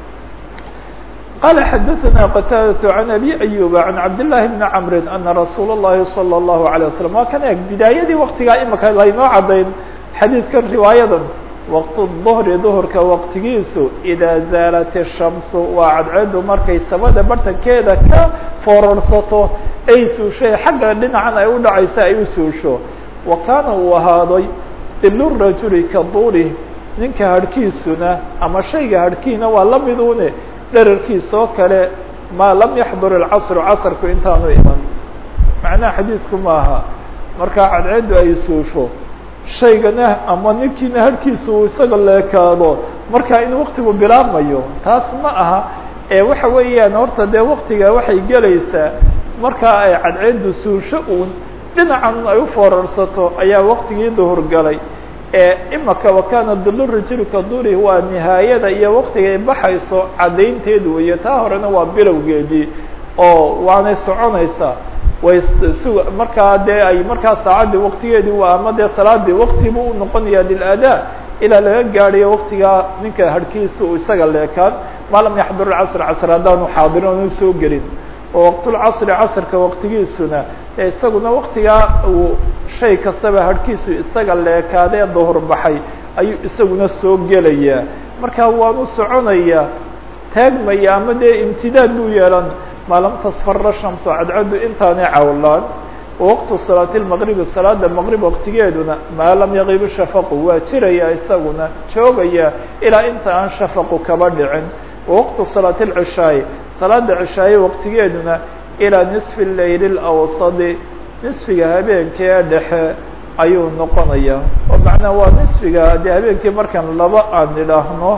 A: qala xadaثna qtاadة عan abi أyuba عan cabdالlahi bni cmri ana rasuul الlahi salى الlahu عalيه waslم waa kan eeg bidaayadii waktigaa imika laynoo cadayn xadiidkan riwaayadan waqtu duhri duhurka waqtigiisu idaa zaalat ishamsu waa cadceedu markay samada bartankeeda ka foorarsato ay suushay xagga dhinacan ay u dhacaysa ay u suusho wa kaana uu ahaaday dilu rajuli ka duuli ninka harhkiisuna ama shayga harhkiina waa la midune dherarkiisa oo kale maa lam yaxdur ilcasru casrku intaanu iman macnaha xadiidku maaha markaa cadceeddu ay suusho shaygana ama ninkiina harhkiisa uu isaga leekaado markaa in waktigu bilaabmayo taas ma aha ee waxa weeyaan horta dee waktiga waxay gelaysaa markaa ay cadceeddu suusho uun dhinacan ay u foorarsato ayaa waktigii duhur galay ee imaka wakana dulu rajulka duri waa nihaayada iyo waktiga ay baxayso caddaynteed weeye taa horena waa bilowgeedii oo waanay soconaysaa way su markaa dee ay markaa saacaddii waktigeedii waa ama dee salaadii waktibu u noqonaya liladaa ilaa laga gaadhayo waktigaa ninka harhkiisa uu isaga leekaan maa lam yaxdur casr casr haddaanu xaadirin oonu soo gelin oo waqtulcasri casrka waktigiisuna ee isaguna waktigaa uu shay kastaba harhkiisu isaga leekaadee duhur baxay ayuu isaguna soo gelayaa marka waanu soconayaa taagmaya ama dee imtidaad buu yeelan maa lam tasfara shamso cadcaddu intaanay cawlaan waqtu salaati lmaqribi salaada maqrib waqtigeeduna maa lam yaqib shafaqu waa jiraya isaguna joogaya ilaa inta aan shafaqu kaba dhicin waqtu salaati lcishaai salaada cishaaye waqtigeeduna ilaa nisfi leyl lawsadi nisfiga habeenkee dhexe ayuu noqonaya oo macnaa waa nisfiga dee habeenkii markaan laba aan idhaahno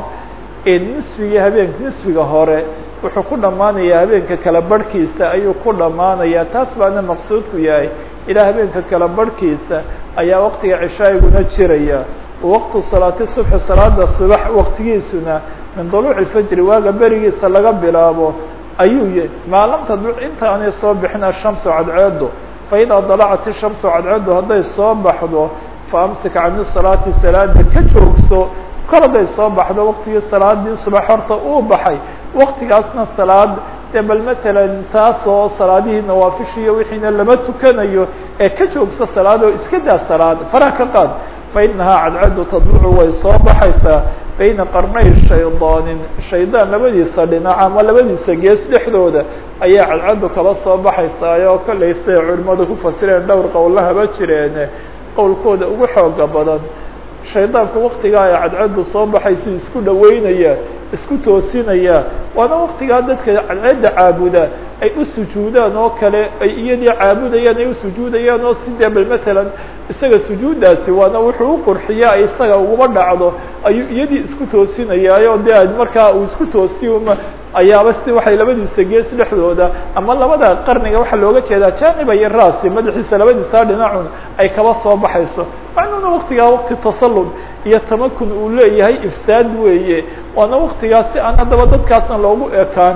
A: nisfigii habeen nisfiga hore wuxuu ku dhammaanayaa habeenka kala barhkiisa ayuu ku dhammaanayaa taas baana maqsuudku yahay ilaa habeenka kala barhkiisa ayaa waqtiga cishaa'iguna jiraya waqtu salaati subxi salaada subax waqtigiisuna min duluuci fajri waaga berigiisa laga bilaabo ayuu y maalamta inta aanay soo bixin ashamsu cadceedo faidaa dalacat ishamsu cadceedo hadday soo baxdo fa amsik cani salaati salaada ka joogso kol hadday soo baxdo waqtigii salaadii subax horta uu baxay waktigaasna salaad dee bal matalan taasoo salaadihii nawaafishiiyo wixiina lama tukanayo ee ka joogso salaadoo iska daa salaad faraha ka qaad fa inahaa cadcaddu tadlucu way soo baxaysaa bayna qarnay shaydaanin shaydaan labadiisa dhinac ama labadiisa gees dhexdooda ayaa cadcaddu kala soo baxaysaa oo kollay siday culimadu ku fasireen dhowr qowlahaba jireen qowlkooda ugu xooga badan shaydaanku waktigaa ay cadcaddu soo baxaysu isku dhaweynaya isku toosinaya waana waktigaa dadka cadceedda caabuda ay u sujuudaan oo kale ay iyadii caabudayaan ay u sujuudayaan oo sidee bal matalan isaga sujuuddaasi waana wuxuu u qurxiya ay isaga uguma dhacdo ayuu iyadii isku toosinayaayo dee markaa uu isku toosiyuma ayaaba si waxay labadiisa gees dhexdooda ama labada qarniga waxaa looga jeedaa janiba iyo raasi madaxiisa labadiisa dhinacun ay kaba soo baxayso macnuuna waktigaa wakti tasallud iyo tamakun uu leeyahay ifsaad weeye waana waktigaas si aan haddaba dadkaasna loogu ekaan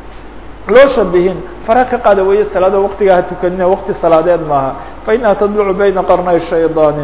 A: loo shabihin fara ka qaada weeye salaada waktigaa ha tukanina wakti salaadeed maaha fa inaha tadlucu bayna qarnay shaydaanin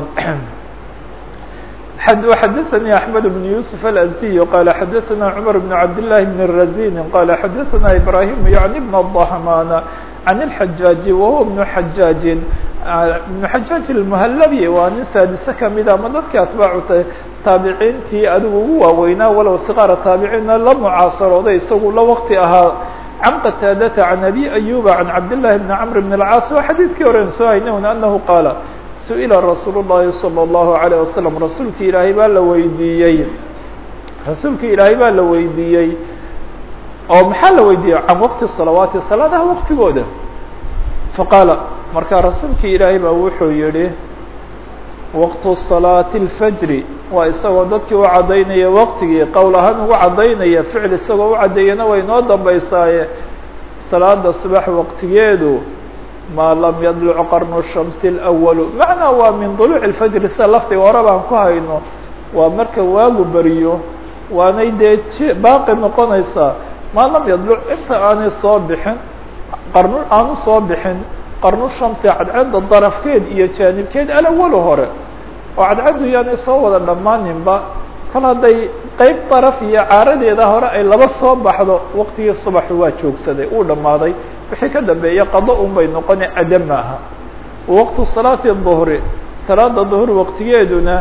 A: xdثnي أحمد بن يوسف الأزدي قال xdثna عمر بن عبد الله بن الرزين قال xdثna إبراهيم يعني بن الضحمان عن الحجاج وهو بن حجاج بن حجاج المهلبي waa nin saadise kamida ama dadki atباع taabiciintii adigu ugu waaweynaa walow صغاaر taabiciinna la mucaasarooday isagu la wkti ahaa عن qتاadة عن أبي أيوب عن عبد الله بن عمرو بن العاص waa xadيثkii horen soo hayna أنه qاaل su-ila rasuul الlahi salى الlahu عalيه wasalam rasuulki ilaahay baa la weydiiyey rasuulki ilaahay baa la weydiiyey oo maxaa la weydiiyey can waqti salawaati salaadaha waqtigooda faqaala markaa rasuulki ilaahay baa wuxuu yihi waqtu salaati اlfajri waa isagoo dadkii u caddaynaya waqtigii qowl ahaan ugu caddaynaya ficil isagoo u caddeeyana way noo dambaysaaye salaada subax waqtigeedu ma lam yadluc qarnu shamsi اlأwalu macnaa waa min duluuc اlfajri sida lafdiga hore baan ku hayno waa marka waagu beriyo waanay dee baaqi noqonaysaa maa lam yadluc inta aanay soo bixin qarnu aanu soo bixin qarnu shamsi cadcadda darafkeed iyo jaanibkeed alawalu hore oo cadcaddu yaanay soo wada dhammaaninba kol hadday qeyb daraf iyo caaradeeda hore ay laba soo baxdo waqtigii subaxu waa joogsaday uu dhammaaday wixii ka dambeeya qado un bay noqone ada maaha waqtu salaati duhri salaada duhur waqtigeeduna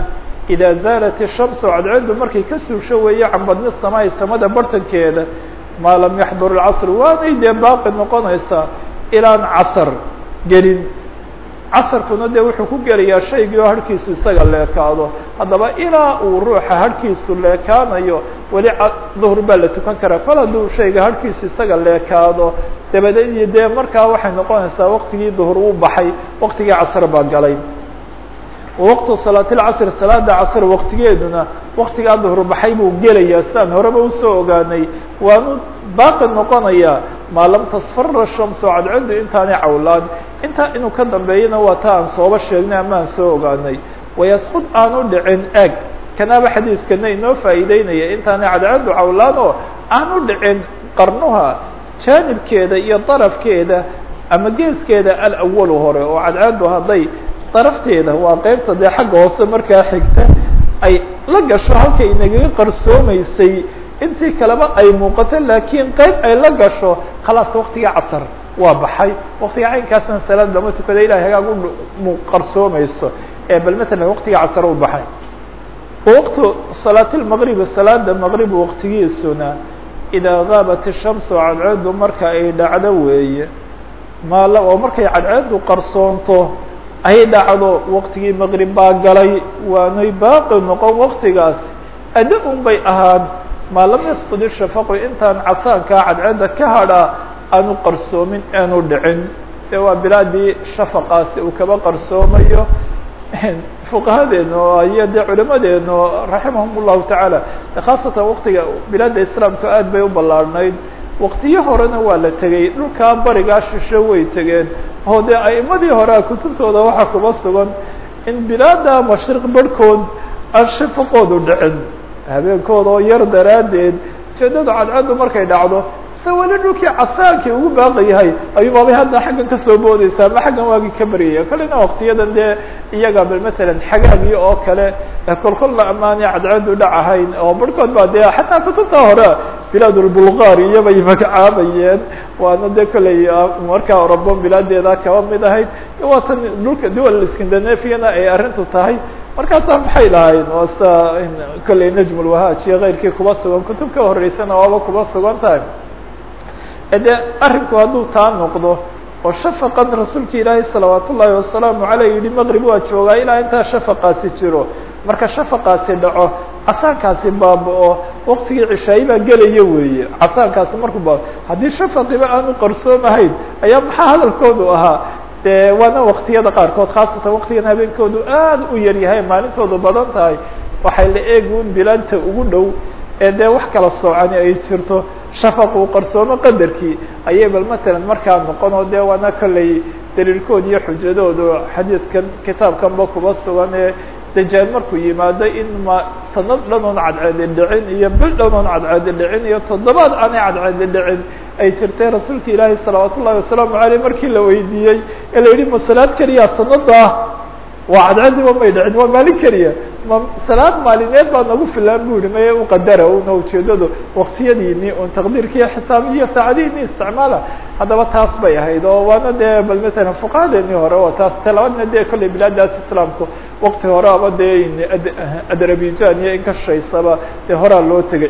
A: idaa zaalat ishamsu cadceedu markay ka suusho weeye can badni samaai samada bartankeeda maa lam yaxdur ilcasr waanay dee baaqi noqonaysaa ilaan casar gelin casarkuna dee wuxuu ku gelayaa shaygii oo harhkiisu isaga leekaado haddaba ilaa uu ruuxa harhkiisu leekaanayo weli duhur baa la tukan karaa kol hadduu shayga harhkiisu isaga leekaado dabadeed iyo dee markaa waxay noqonaysaa waqtigii duhur uu baxay waqtigii casr baa galay waqtu salaatilcasr salaada casr waqtigeeduna waqtigaa duhur baxay buu gelayaa sidaan horeba usoo ogaanay waanu baaqi noqonayaa maa lam tasfara shamsu cadcedu intaanay cawlaan intaa inuu ka dambeeyana waa ta aan sooba sheegnay ama aan soo ogaanay wayasqud aanu dhicin eg kanaaba xadiidkana inoo faa'iideynaya intaanay cadcedu cawlaan oo aanu dhicin qarnuha jaanibkeeda iyo darafkeeda ama geeskeeda alawalu hore oo cadceedu hadday darafteeda waa qeybta dee xagga hoose markaa xigta ay la gasho halkay inagaga qarsoomaysay intii kaleba ay muuqato laakiin qeyb ay la gasho khalaas waktiga casar waa baxay waktiga caynkaasna salaad lama tukada ilahay hagaag u qarsoomayso ee bal matalan waktiga casar u baxay waqtu salaatilmaqribi salaada maqrib waqtigiisuna idaa gaabat ishamsu cadceedu marka ay dhacdo weeye maal oo markay cadceedu qarsoonto ay dhacdo waqtigii maqrib baa galay waanay baaqi noqon waktigaas adda un bay ahaan maa lam yasqud ishafaqu intaan casaankaa cadceedda ka hadhaa aanu qarsoomin aanu dhicin dee waa bilaadii shafaqaasi uu kaba qarsoomayo fuqahadeenu iyo dee culimadeenu raximahum llahu tacaala khaasatan waktiga bilaadda islaamka aad bay u ballaarhnayd waktiyo horena waa la tegey dhulkaa barigaa shisho way tegeen oo dee a'imadii horea kutubtooda waxaa kuba sugan in bilaada mashriq barhkood aan shafaqoodu dhicin habeenkooda oo yar daraaddeed ujeedadu cadcaddu markay dhacdo se weli dhulkii casaankii ugu baaqi yahay ayuubaabay hadda xaggan kasoo boodeysaa ma xaggan waagii ka baryaya kalena waktiyadan dee iyaga bal matalan xagaagii oo kale kolkol la ammaanay cadcaddu dhacahayn oo barhkood baa dee xataa kutubta hore bilaad ulbulgaari iyobay magacaabayeen waana dee kolley markaa orobon bilaadeeda kaba mid ahayd waa tan dhulka duwal scandinaviana ay arrintu tahay markaasaa maxay lahayn waa sa kolley najm ulwahaaj iyo keyrkii kuba sugan kutub ka horeysana waaba kuba sugan tahay de arrinku hadduu taa noqdo oo shafaqan rasuulka ilaahay salawaat ullaahi wasalaamu caleyh yihi maqrib waa joogaa ilaa intaa shafaqaasi jiro marka shafaqaasi dhaco casaankaasi baaba-o waktigii cishaayi baa gelaya weeye casaankaasi markuu baaba haddii shafaqiba aanu qarsoomahayn ayaa maxaa hadalkoodu ahaa de waana waktiyada qaarkood khaasatan waktigan habeenkoodu aad u yar yahay maalintoodu badan tahay waxay la eegun bilaanta ugu dhow ee dee wax kala soocani ay jirto shafaqu qarsoomo qadarkii ayay bal matalan markaa noqon oo dee waana kolley daliilkood iyo xujadoodu xadiidkan kitaabkanba kuba sugan ee dajaal markuu yimaado in ma sanad dhanoon cadceedi dhicin iyo bil dhanoon cadceedi dhicin iyo toddobaad aanay cadceedi dhicin ay jirtay rasuulka ilaahi salawaat ullahi wasalaamu aleyh markii la weydiiyey ee la yihi ma salaad keliya sanada waa cadceediba may dhicin waa maalin keliya ma salaad maalineed baa nagu filaan bu yihi maye uqadara una ujeedadu waktiyadiini un taqdiirkiiyo xisaabiyo saacadihiini isticmaala haddaba taas bay ahayd oo waana dee bal matalan fuqahadeeni hore oo taas talabaadna dee kolley bilaadaas islaamku wakti hore aba dee adrabijan iyo inkashaysaba dee horaa loo tegay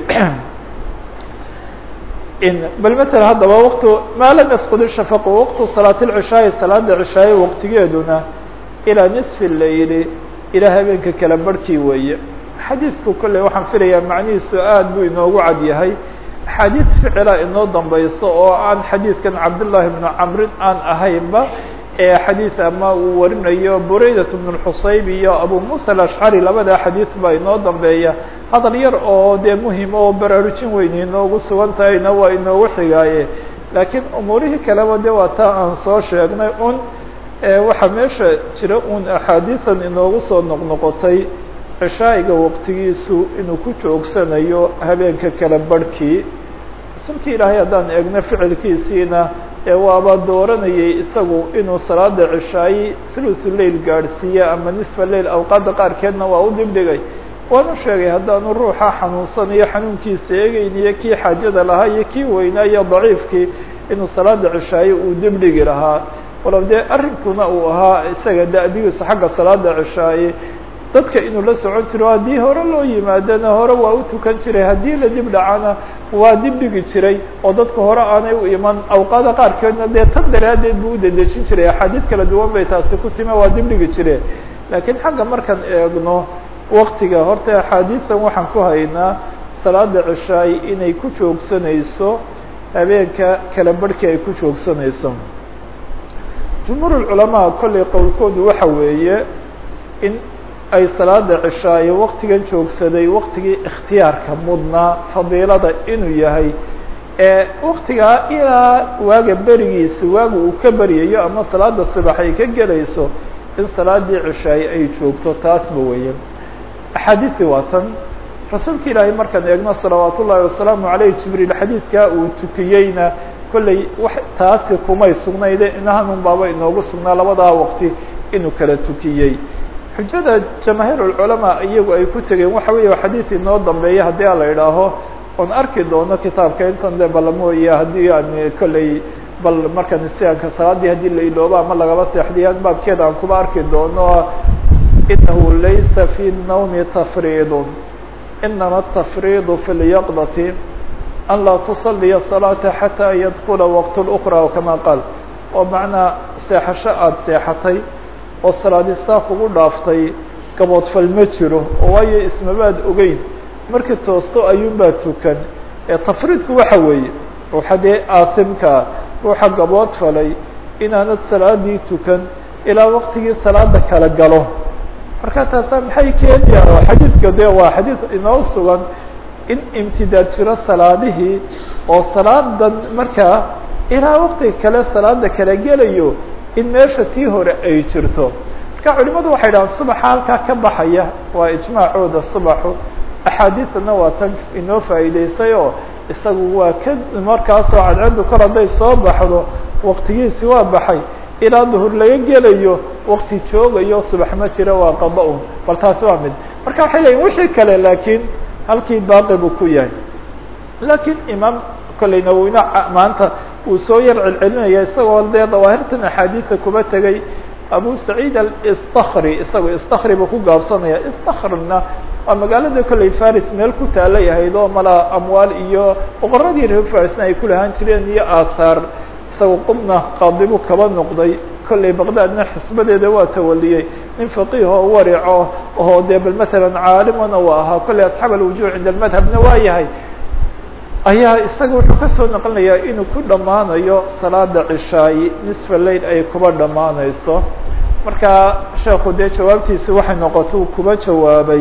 A: bal matalan haddaba waktu maa lam yasqud ishafaqu waqtu salaat lcishaayi salaada cishaaye waqtigeeduna ilaa nisfi layli ilaa habeenka kala barhkii weeye xadiidku kolley waxaan filayaa macnihiisu aad buu inoogu cad yahay axaadiid ficila inoo dambayso oo aan xadiidkan cabdullaahi bnu camrin aan ahaynba ee xadiid ama uu warinayo buraydat bnu xusayb iyo abu muusa alashcari labada xadiid baa inoo dambeeya hadal yar oo dee muhim oo baraarujin weyni inoogu sugan tahayna waa inoogu xigaaye laakiin umuurihii kaleba de waa taa aan soo sheegnay un waxaa meesha jira un axaadiisan inoogu soo noqnoqotay cishaa'iga waqtigiisu inuu ku joogsanayo habeenka kala barhkii rasuulka ilaahay haddaan eegno ficilkiisiina ee waaba dooranayay isagu inuu salaada cishaayi sulusu leil gaadhsiiya ama nisfa leil awqaadda qaarkeedna waa u dibdhigay waanu sheegay haddaanu ruuxa xanuunsanayo xanuunkiisa eegeyn iyo kii xaajada lahaa iyo kii weynaa iyo daciifkii inuu salaada cishaayi uu dibdhigi lahaa walow dee arrinkuna uu ahaa isaga da-digiisu xagga salaada cishaaye dadka inuu la socon jiro haddii hore loo yimaadana hore waa u tukan jiray haddii la dib dhacana waa dib dhigi jiray oo dadka hore aanay u iman awqaada qaarkeedna dee tan daraaddeed buu u dedejin jiray axaadiid kala duwan bay taasi ku time waa dib dhigi jire laakiin xagga markaan eegno waktiga horta axaadiistan waxaan ku haynaa salaada cishaay inay ku joogsanayso habeenka kala barhkii ay ku joogsanayso jumhuur culamaa kollay qowlkoodu waxa weeye in ay salaada cishaaye waktigan joogsaday waktigii ikhtiyaarka mudnaa fadiilada inuu yahay ee waktigaa ilaa waaga berigiisa waaga uu ka beryayo ama salaada subax ay ka gelayso in salaadii cishaaye ay joogto taasba weeye axaadiisi waa tan rasuulka ilaahay markaan eegno salawaat ullaahi wasalaamu aleyh jibriil xadiidkaa uu tukiyeyna kolley wax taasi kumay sugnayde inahanun baaba inoogu sugnaa labadaa waqti inuu kala tukiyey xujada jamaahiir ulculamaa iyagu ay ku tegeen waxa weeye xadiis inoo dambeeya haddii a la idhaaho oon arki doono kitaabka intan de balamooye haddii aan kolley bal markaan sianka salaadii haddii la iloobo ama lagaba seexdiyaan baabkeeda aan kuba arki doono inahu laysa fi الnawmi tafriid inama الtafriid fi اlyaqdati an laa tusaliya الصalaaةa xatىa yadkula waqt اأkrى kama qaal oo macnaa seexasho aada seexatay oo salaadi saa kugu dhaaftay gaboodfal ma jiro oo waayo ismabaad ogeyn markii toosto ayuunbaa tukan ee tafriidku waxa weeye ruuxa dee aasimkaa ruuxa gabood falay inaanad salaadii tukan ilaa waktigii salaada kala galo marka taasa maxay keenayaan oo xadiidka de waa xadiid inoo sugan in imtidaad jiro salaadihii oo salaadan markaa ilaa waktiga kale salaada kala gelayo in meesha tii hore ay jirto marka culimadu waxay dhahaan subaxa halkaa ka baxaya waa ijmaacooda subaxu axaadiidana waa tan inoo faa'iideysay oo isagu waa ka markaasoo cadceedu kor hadday soo baxdo waktigiisi waa baxay ilaa duhur laga gelayo wakti joogayo subax ma jira waa qada un bal taasi waa mid marka waxay leeyiin wixii kale laakiin halkii baaqi buu ku yahay laakiin imaam kolley nawowina maanta uu soo yar celcelinaya isagoo dee dawaahirtan axaadiida kuba tegay abu saciid alistakri isago istakri buu ku gaabsanaya istakrina waa magaalada kolley faris meel ku taalay ahayd oo mala amwaal iyo boqoradii reer farisna ay ku lahaan jireen iyo aahaar isaga qubna qaadibu kaba noqday kolley baqdaadna xisbadeeda waa tawaliyey nin faqiih oo warico oo dee bal matalan caalimana u ahaa kolley asxaab alwujuh cinda almadhabna waa yahay ayaa isaga wuxuu kasoo noqonayaa inuu ku dhammaanayo salaada cishaayi nisfa lail ay kuba dhammaanayso marka sheekhu dee jawaabtiisi waxay noqoto uu kuba jawaabay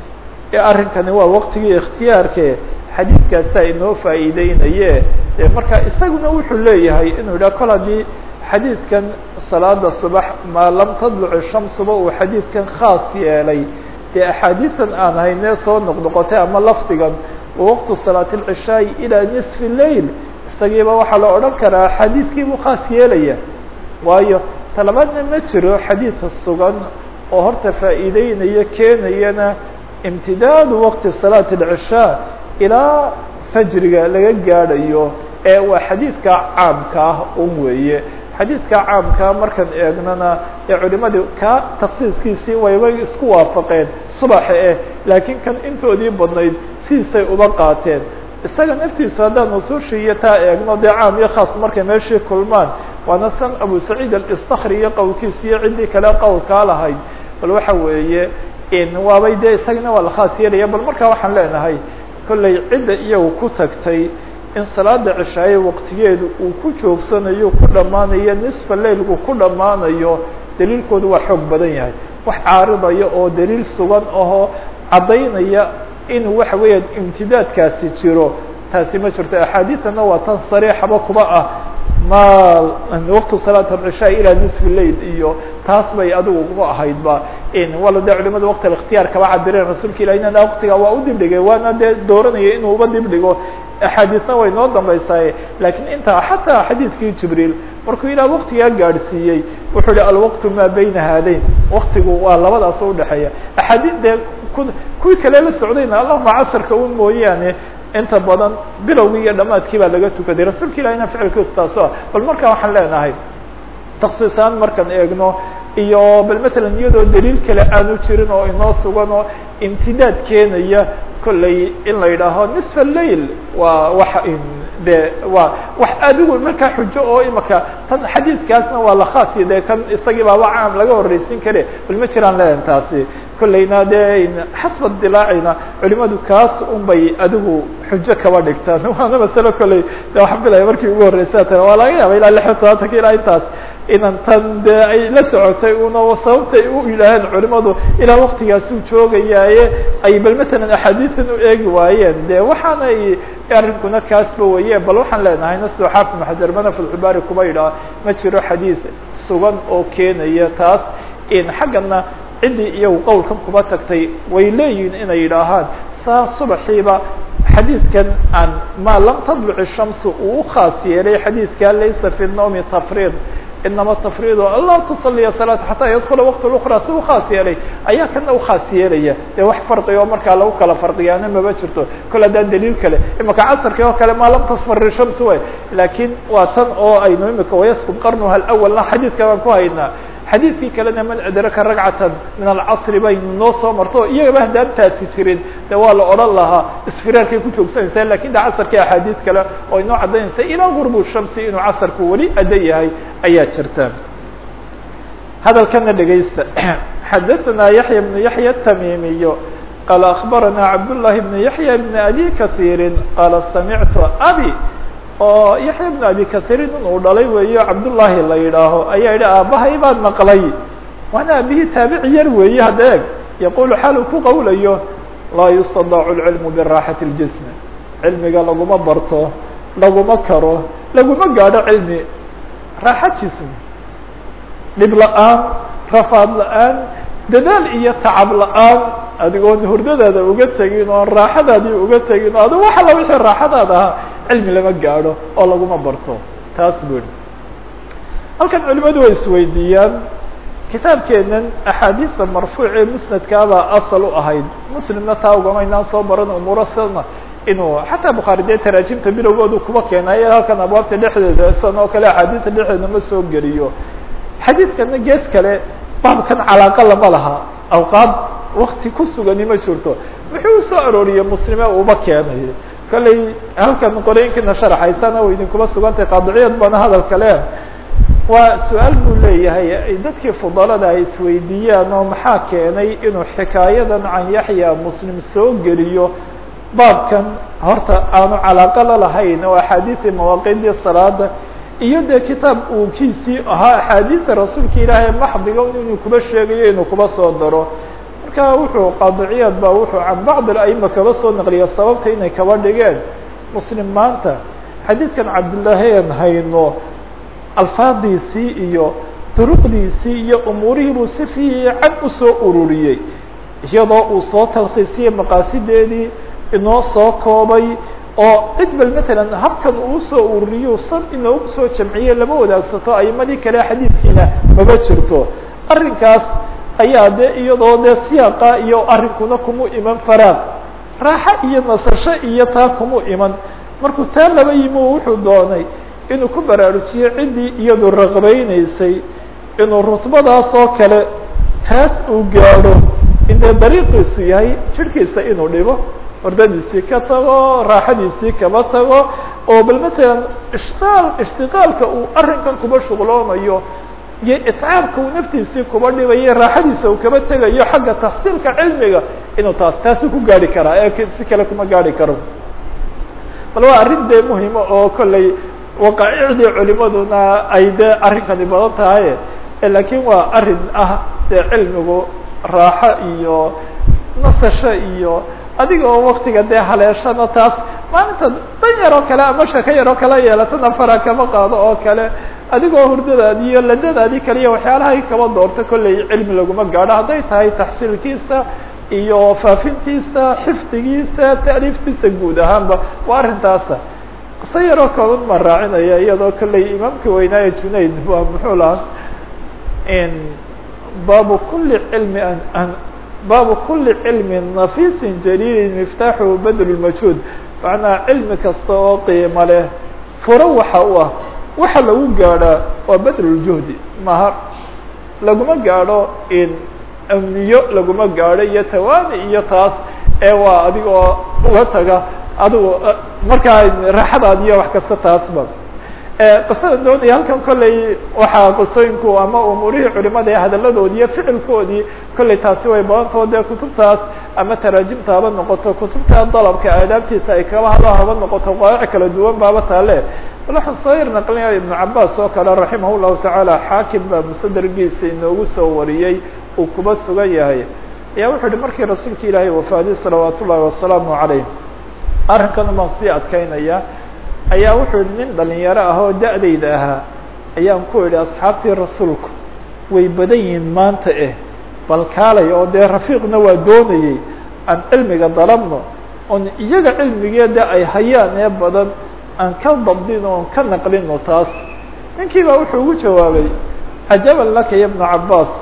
A: arrinkani waa waqtigii ikhtiyaarke xadiidkaasaa inoo faa'iideynaye marka isaguna wuxuu leeyahay inuu yidhah kol haddii xadiidkan salaada subax maa lam tadluc shamsuba uu xadiidkan khaas yeelay dee axaadiisan aan haynee soo noqnoqotay ama lafdigan waqtu salaat اlcishaai ilaa nisfi lail isagiiba waxaa la odhan karaa xadiidkii buu khaas yeelaya waayo talabaadna ma jiro xadiidka sugan oo horta faa'iideynaya keenayana imtidaadu waqti salaati اlcishaa ilaa fajriga laga gaadhayo ee waa xadiidka caamka ah un weeye xadiidka caamkaa markaan eegnana ee culimadii ka taksiiskiisii wayba isku waafaqeen subaxa eh laakiin kan intoodii badnayd sidiisay uba qaateen isaga naftiisu haddaan nusuushii iyo taa eegno dee caam iyo khaas markay meeshii kulmaan waana san abu saciid alistakri iyo qowlkiisu iyo ciddii kale qowlkaa lahayd bal waxa weeye waabay dee isagana waa la khaas yeelaya bal markaa waxaan leenahay kollay cidda iyagu ku tagtay in salaada cishaaye waqtigeedu uu ku joogsanayo ku dhammaanayo nisfa lailku ku dhammaanayo daliilkoodu waa xoog badan yahay wax caaridaya oo daliil sugan ahoo caddaynaya inuu waxa weeyaan imtidaadkaasi jiro taasi ma jirto axaadiidana waa tan sariixaba kuba ah ma waqtu salaat alcishaa ilaa nisfi lail iyo taas bay adigu ku ahaydba wala dee culimada waqti alikhtiyaar kaba cabireen rasuulka ilah inana waqtiga waa u dibdhigay waana dee dooranaya inuu uba dibdhigo axaadiisna way noo dambaysaye laakiin intaa xataa xadiidkii jibriil markuu ilaah waqtigaa gaadhsiiyey wuxuu hi alwaqtu maa bayna haadayn waqtigu waa labadaas udhexeeya axaadiis dee kuwii kale la socdayna allahuma casarka un mooyaane inta badan bilowgii iyo dhamaadkii baa laga tukaday rasuulka ilahina ficilkiisu taaso ah bal markaa waxaan leenahay taksiisaan markaan eegno iyo bal matalan iyadoo daliil kale aanu jirin oo inoo sugan oo imtidaad keenaya kolley in la yidhaaho nisfa lail waa wax de waa wax adigu markaa xujo oo imaka tan xadiidkaasna waa la khaasiyo de kan isagii baaba caam laga horreysin kare bal ma jiraan leedan taasi kolleyna de xasba dilaacina culimadu kaas un bay adigu xujo kaba dhigtaan waana masalo kolley de waxa filaya markii ugu horreysa ta waa laga yaaba ilaa lix iyo tobaatanka ilaa intaas inan tan de ay la socotay una sababtay u yidhaaheen culimadu ilaa waktigaas uu joogayaaye ay bal matalan axaadiisan u eegi waayeen de waxaanay arrinkuna kaasba weye bal waxaan leenahay nasto xaafid maxajar mana fatxubaari kuma yidhaha ma jiro xadiid sugan oo keenaya taas in xaggana ciddii iyagu qowlkan kuma tagtay way leeyihin inay yidhaahaan saa subaxiiba xadiidkan aan maa lam tadluc shamsu uu u khaas yeelay xadiidka laysa fi nawmi tafriid inama tafriid anlaa tusaliya salaata xataa yadkula waqt اlأkra si u khaas yeelay ayaa kana ukhaas yeelaya dee wax farqi oo markaa lagu kala farqiyaana maba jirto kol haddaan daliil kale imaka casrkii oo kale maa lam tasfari shams way laakiin waa tan oo aynu imika wayasqud qarnuha اlأwalna xadiidka baan ku haynaa xadiidkii kalena man adraka ragcatan min alcasri baynu noo soo marto iyagaba haddaan taasi jirin de waa la odhan lahaa isfiraarkay ku joogsanaysaa lakin de casarkii axaadiid kale oo inoo caddaynaysa ilaa gurbu shamsi inuu casarku weli adda yahay ayaa jirta hadalkana dhegaysta xadaثna yaحya بن yaحya التmimiyo qaala akbarana cabdالlahi بn yaحya بn abi kaثيiri qaala samictu abi oo yaxya bn abi kahirin inuu dhalay weeyo cabdullaahi la yidhaaho ayaa yidhi aabbahay baan maqlay waana aabihii taabici yar weeye hadda eg yaqulu xaalu ku qawlayo laa yustadacu lcilmu biraaxati اljism cilmiga laguma barto laguma karo laguma gaadho cilmi raaxa jism dhib la-aan rafaad la-aan dadaal iyo tacab la-aan adigoon hurdadaada uga tegin oon raaxadaadii uga tegin o adigo wax alla wixii raaxadaada ahaa cilmi lama gaadho oo laguma barto taas bui halkan culimadu way isweydiiyaan kitaabkeenan axaadiista marfuuc ee musnadkaabaa asal u ahayd muslimna taa ugamaynaan soo baran umuuro sidana inuu xataa bukhaari dee taraajimta bilowgoodu kuba keenay halkan abwaabta dhexdeeda san oo kale axaadiista dhexdeeda ma soo geliyo xadiidkana gees kale baabkan calaaqa lama laha awqaad wakti ku sugani ma jirto muxuu usoo arooriyey muslime uba keenay kolley halkan qorooyinkiina sharaxaysana way idinkuma sugantay qaadiciyad baana hadal kale waa su-aal buu leeyahay dadkii fudalada ay isweydiiyaan oo maxaa keenay inuu xikaayadan can yaxya muslim soo geliyo baabkan horta aanu calaaqa la lahayn oo axaadiidii mawaaqiidii salaada iyo dee kitaab uu kiisii ahaa axaadiida rasuulka ilaahay maxdiga inuu kuba sheegayo inuu kuba soo daro marka wuxuu qaadiciyaad ba wuxuu can bacd aima kaba soo naqliya sababta inay kaba dhigeen muslim maanta xadiidkan cabdillaahi aan hayno alfaadiisii iyo duruqdiisii iyo umuurihii buu si fiican usoo ururiyey iyadoo uu soo talkiisiyey maqaasideedii inoo soo koobay oo cid bal matalan habkan uu soo ururiyo san inoogu soo jamciyey lama wadaagsato aimadii kale xadiidkiina maba jirto arrinkaas ayaa de iyadoo dee siyaaqa iyo arrinkuna kumu iman faraaq raaxo iyo nasasho iyo taa kumu iman markuu taa laba yimi wuxuu doonay inuu ku baraarujiyo ciddii iyadu raqbaynaysay inuu rutbadaas oo kale taas uu gaadho indee dariiqiisu yahay jirhkiisa inuu dhibo hordadiisii ka tago raaxadiisii kaba tago oo bal matalan ishtaal ishtiqaalka uu arrinkan kuba shuqloomayo iyo itcaabka uu naftiisii kuba dhibayo raaxadiisa uu kaba tegayo xagga taxsiilka cilmiga inuu taas taasi ku gaari karaa ee si kale kuma gaari karo bal waa arrin dee muhima oo kolley waqaaicdii culimaduna ay dee arrinkani badan tahay laakiin waa arrin ah dee cilmigu raaxo iyo nasasho iyo adiga oo waktiga dee haleeshana taas maalinta dan yaroo kale ama shako yaroo kale yeelatana fara kama qaado oo kale adigoo hurdadaadi iyo ladadaadii kale iyo waxyaalahay kaba doorta kolley cilmi laguma gaadho hadday tahay taxsiilkiisa iyo faafintiisa xifdigiisa taaliiftiisa guud ahaanba waa arrintaasa qiso yaroo kooban ma raacinaya iyadoo kolley imaamka weynaaye junayd waa muxuu lahaa baabu kuli cilmi baabu kuli cilmi nafiisi jaliili miftaaxu badl majhuud macnaa cilmi kasta oo qiimo leh furo waxa u ah waxa lagu gaadhaa waa badluljuhdi maha laguma gaadho in amniyo laguma gaadho iyo tawaani iyo taas ee waa adigoo uga taga adigu markaa raaxadaad iyo wax kasta taasba qisada doonaya halkan kolley waxaa qisooyinku ama umuurihii culimada ee hadaladoodii iyo ficilkoodii kolley taasi way badantao dee kutubtaas ama taraajimta haba noqoto kutubta dalabka aadaabtiisa ay kaba hado haba noqoto qawaac kala duwan baaba taale waxaan soo yar naqlinaya ibnu cabaas oo kale raximah llahu tacaala xaakim baa musadergiisa inoogu soo wariyey uu kuba sugan yahay ayaa wuxuu yihi markii rasuulka ilaahay wafaadiy salawaat ullahi wasalaamu calayh arrinkan baan sii adkeynaya ayaa wuxuu yihi nin dhalinyaro ah oo da-dayda ahaa ayaan ku idhi asxaabtii rasuulku way badan yihiin maanta eh bal kaalay oo dee rafiiqna waa doonayey aan cilmiga dalabno oon iyaga cilmigeeda ay hayaan ee badan aan ka dabdino oon ka naqlino taas ninkii baa wuxuu ugu jawaabay cajaban laka ya bnu cabaas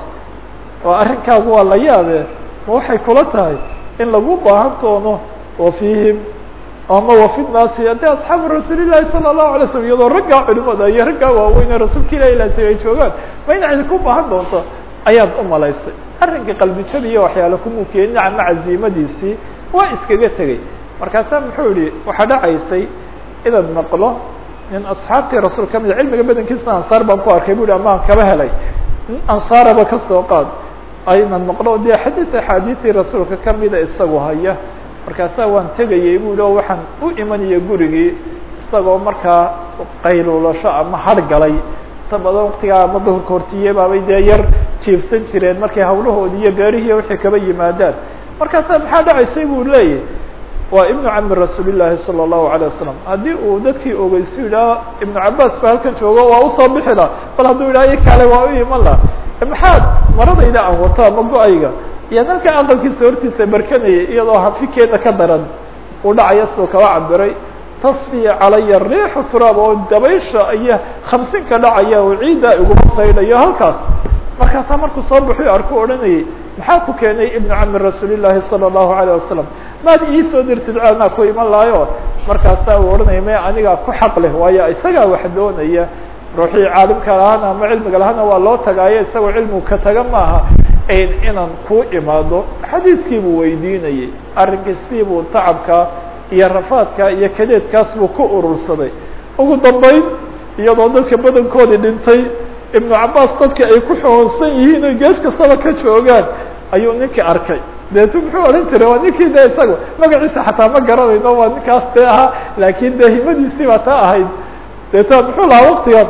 A: oo arrinkaagu waa la yaabe ma waxay kula tahay in lagu baahan doono wa fiihim ama wafi naasi de asxaabu rasuuli llahi sala allahu alay slam iyadoo raggaa culimada iyo raggaa waaweyn ee rasuulka ilahi ilaasi ay joogaan ma ina idinku baahan doonto ayaad u malaysay arrinka qalbijada iyo waxyaale kumuu keenin ama caziimadiisii waa iskaga tegey markaasaa muxuu yihi waxaa dhacaysay inaad maqlo nin asxaabtii rasuul ka mida cilmiga badankiisna ansaar baan ku arkay bu hi amaan kaba helay nin ansaaraba kasoo qaad aynan maqlo dee xadiid axaadiisii rasuulka kamida isagu haya markaasaa waan tegayay bu hi o waxaan u imanaya gurigii isagoo markaa qayluulasho ama har galay ta badan waktigaa ama duhurka hortiye baabay dee yar jiifsan jireen markay hawlahoodii iyo beerihiiy wixii kaba yimaadaan markaasaa maxaa dhacaysay buu leeyahy waa ibnu cami rasuuli llaahi salى الlahu عalيه wasalam haddii uu dadkii ogeysu yidhaah ibnu cabaas ba halkan joogo waa usoo bixi la bal hadduu yidhaha kale waa u iman la maxaad maradayda aan wato ama go-ayga iyo nalka aqalkiisa hortiisa barkanayay iyadoo hafikeeda ka daran uu dhacaya sidoo kaba cabiray tasfiya calaya riixu turaab oo dabaysha iyo khamsinka dhacaya oo ciidda iguma saydhayo halkaas markaasaa markuu soo baxu arku odhanayay maxaa ku keenay ibnu cami rasuuli llaahi salى الlahu عalيه wasalam maad iisoo dirtid anaa ku iman lahayo markaasaa uu odhanaya me anigaa ku xaq leh waayo isagaa wax doonaya ruuxii caalimka lahaana ama cilmiga lahaana waa loo tagaayo isagoo cilmigu ka taga maaha inaan kuu imaado xadiidkii buu weydiinayay arrinkii buu tacabka iyo rafaadka iyo kadeedkaas buu ku urursaday ugu dambeyn iyadoo dadka badankoodii dhintay ibnu cabaas dadka ay ku xoonsan yihiin o gees kastaba ka joogaan ayuu ninkii arkay deetu muxuu odhan jiray waa ninkii de isaga magaciisa xataa ma garanayno waa ninkaas dee ahaa laakin dee himadiisii baa taa ahayd deeta muxuu lahaa waktigan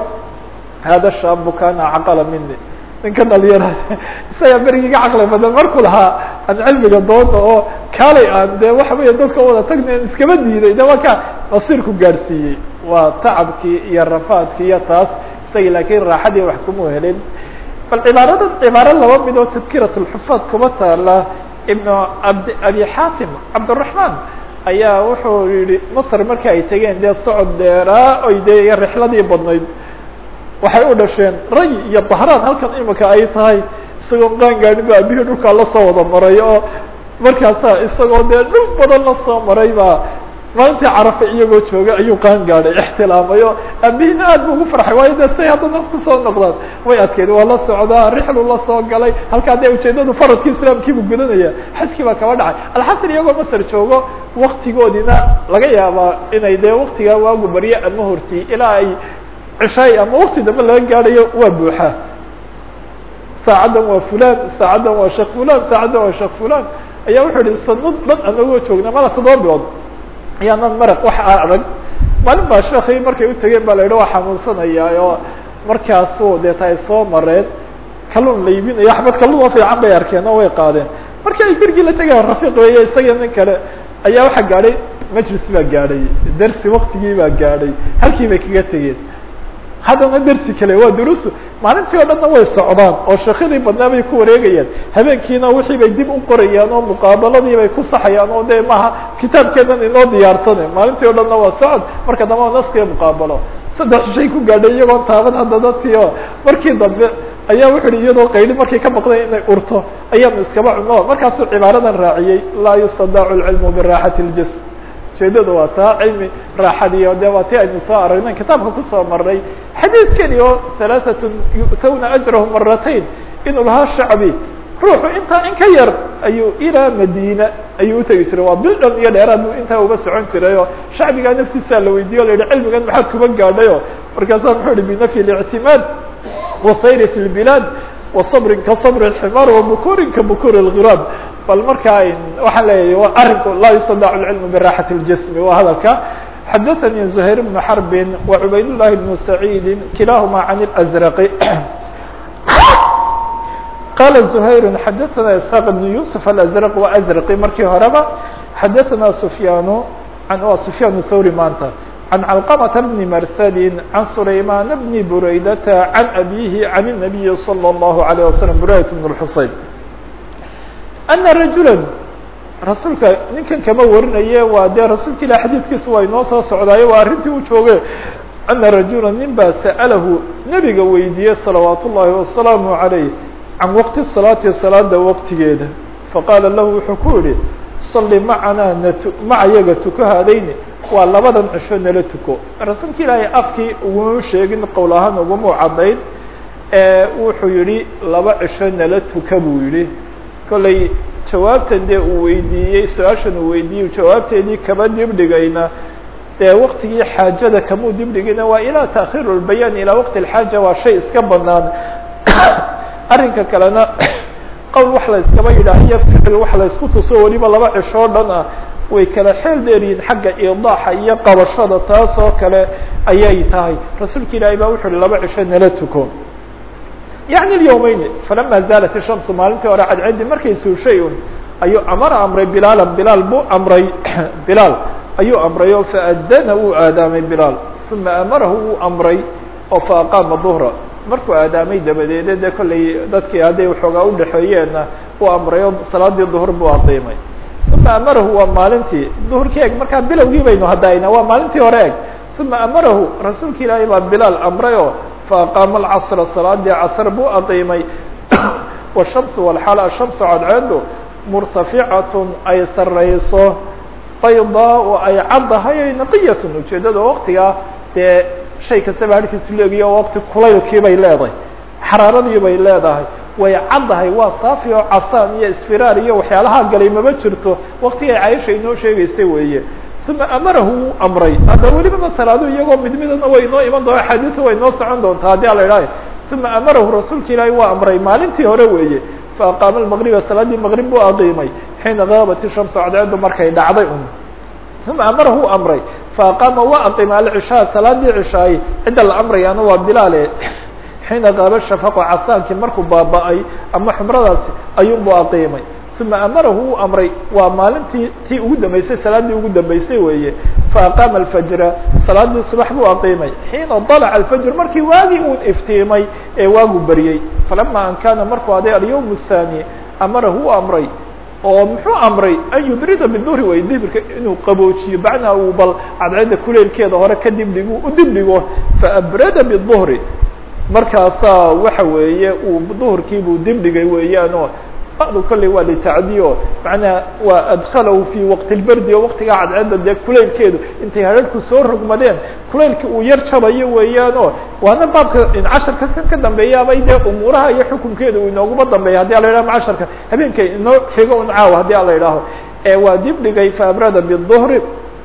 A: hada shaabu kana caqala mini ninka dhalinyara isagaa berigii ga caqli badan markuu lahaa aan cilmiga doona oo kaalay aan dee waxa weya dadka wada tagna iskama diiday de waa ka masiirku gaadhsiiyey waa tacabkii iyo rafaadkii iyo taas isagii laakiin raaxadii wax kuma helin bal cibaarada cibaaro laba mid oo tadkirat lxufaad kuma taala ibnu abd abi xaatim cabdiraحman ayaa wuxuu yihi masr markii ay tegeen dee socod dheeraa oy dee rixladii badnayd waxay u dhasheen ray iyo bahraan halkan imika ay tahay isagoo qaan gaadhin ba abihii dhulkaa lasoo wada maray oo markaasa isagoo dee dhul badan lasoo maray baa maalintii carafa iyagoo jooga ayuu qaan gaadhay ixtilaamay o aabihina aad bu ugu farxay waayo de say haddana kusoo noqdaan way adkeyd waa la socdaa rixlu la soo galay halkaa dee ujeedadu faradkii islaamkiibu gudanaya xajkii baa kaba dhacay alxasan iyagoo masr joogo waktigoodina laga yaabaa inay dee waktigaa waagu barye ama horti ilaa ay cishaay ama wakti dambe laga gaadhayo waa buuxaa saacaddan waa fulan saacaddan waa sheekh fulan saacaddan waa sheekh fulan ayaa wuxuu ihi sanad dhan anagoo joogna mala toddoba bilood ayaanan maraq wax arag maalin baa sheekii markay u tegeen ba la yidhi waa xanuunsanayaa oo markaasu deeta ay soo mareen kalluun la iibinayo axmed kalluun oo fiican bay arkeen oo way qaadeen markii ay bergii la tegeen rafiiq weeye isaga nin kale ayaa waxaa gaadhay majlis baa gaadhay dersi waktigii baa gaadhay halkii bay kaga tegeen haddana dersi kale waa durusu maalintii o dhanna way socdaan oo sheekadii badnaa bay ku wareegayaan habeenkiina wixii bay dib u qorayaan oo muqaabaladii bay ku saxayaan oo de maaha kitaabkeedan inoo diyaarsane maalintii o dhanna waa socod marka dambe waa naskiga muqaabalo saddex shay ku gaadhay iyagoon taaban hadda dadkii oo markii dambe ayaa wuxu uhi iyadoo qayli markay ka baqday inay urto ayaanu iskaba cuno markaasuu cibaaradan raaciyey laa yustadaacu lcilmu biraaxati اljism ujeedada waa taa cilmi raaxadiyo de waa ti aynu soo aragnen kitaabka kusoo marnay xadiidkani oo halaaثatun yu'tawna ajrahum maratayn inuu lahaa shacbi ruuxu intaa in ka yar ayuu ilaa madiina ayuu utegi jiray waa bil dhan iyo dheeraad buu intaa uga socon jiray oo shacbigaa naftiisaa la weydiiye o la yihi cilmigan maxaad kuma gaadhay o markaasaa muxuu ihi binafyi اlictimaad wasayri fi lbilaad wasabrin ka sabr اximaar wabukurin ka bukur اlgiraab bal markaa waxaan leeyahay arinku laa yustadac اlcilmu biraxati اljasmi waa hadalka xadaثnي زhayr بن xرb وعubayd للhi بن سعيid kilahma عن الأزرق qال زhayr xadaثna isحاq بن يوسف الأزرق وأزرقي markii horeba xadaثna سفyاn wa سفyاn الthwrي maanta عن علقمة بن mrسd عن سlayman بن برaydة عن أbيه عن النبي صلى الله عليه وسلم برaydة بن الحuseyn أنa رجuلا rasuulka ninkan kama warinaye waa dee rasuulka ilah xadiidkiisa waa inoo soo socdaayo waa arrintii u jooge ana rajula nin baa sa'alahu nebiga weydiiyey salawaat ullaahi wasalaamu عalayh can waqti salaati salaada waqtigeeda faqaala lahu wuxuu ku yihi salli macanaa nat maca yaga tuko haadayni waa labadan cisho nala tuko rasuulka ilaahay afkii uguma sheegin qowl ahaan uguma caddayn wuxuu yihi laba cisho nala tuka buu yihi kolley jawaabtan dee uu weydiiyey su-aashan uu weydiiyey jawaabteedii kama dibdhigayna dee waktigii xaajada kamuu dibdhigayna waa ilaa taakhiru lbayaan ilaa waqti alxaaja waa shay iska banaan arrinka kalena qowl wax la iskaba yidhaahiyo ficil wax la isku tuso weliba laba cishoo dhan ah way kala xeel dheeryihin xagga idaaxa iyo qabashada taas oo kale ayay tahay rasuulka ilaahay baa wuxu uhi laba cisho nala tuko yaعni اlyوmeyn falama zaalat الshamsu maalintii hore cadcedi markay suushay un ayuu amara amray bilaala bilaal buu amray bilaal ayuu amray oo faadana uu aadaamay bilaal uma amarahu uu amray oo faaqaama duhra markuu aadaamay dabadeede de kollay dadkii hadday waxoogaa udhexeeyeenna uu amray oo salaadii duhr buu aqiimay uma amarahu waa maalintii duhurkii eg markaa bilowgii baynu hadayna waa maalintii hore eg uma amarahu rasuulka ilaahay baa bilaal amray oo faaqaama alcasra salaadii casr buu aqiimay washamsu walxaal ashamsu cadceedu murtaficatun ay sarayso baydaa oo ay caddahay ay naqiyatun ujeeddada waqtigaa dee shay kastaba harkiisu leegiyo oo waqti kulaylkii bay leedahay xaraaradii bay leedahay way caddahay waa saafi oo casaan iyo isfiraar iyo waxyaalaha galay maba jirto waqtigay cayisha inoo sheegaysay weeye uma amarahu wuu amray hadda welibana salaadu iyagoo mid midana way inoo iman doona axaadiisa way inoo socon doontaa haddii ala idhahay uma amarahu rasuulka ilaahi waa amray maalintii hore weeye faaqaama lmaqriba salaadii maqrib buu aqiimay xiina gaabat ishamsu cadceedu markay dhacday un uma amarahu u amray faaqaama waa aqiimay alcishaa salaadii cishaay cidda la amrayaana waa bilaale xiina qaaba shafaqo casaankii markuu baaba-ay ama xumradaasi ayuunbuu aqiimay uma amarahu uu amray waa maalintii tii ugu dambeysay salaaddii ugu dambeysay weeye faaqaama alfajra salaadii subax buu aqiimay xiina dalaca alfajr markii waagii uu iftiimay ee waagu baryey falama an kaana markuu aday alyawm الthani amarahu u amray oo muxuu amray an yubrida biduhri way dibirka inuu qaboojiyo bacnaa uu bal cadceedda kuleelkeeda hore ka dibdhigo u dibdhigo faabrada biduhri markaasaa waxa weeye uu duhurkiibuu dibdhigay weeyaanoo badu kolley waa litacdiyo macnaha waa adkhalahu fi waqti lberdi oo waqtigaa cadceedda dee kulaylkeedu intay hadharhku soo rogmadeen kulaylka uu yar jabayo weeyaanoo waana baabka casharka kan ka dambeeyaabay dee umuuraha iyo xukunkeeda uu inooguma dambeeya haddi ala yidhaho casharka habeenka inoo xigo un caawa haddii ala yidhaaho waa dibdhigay faabrada biduhri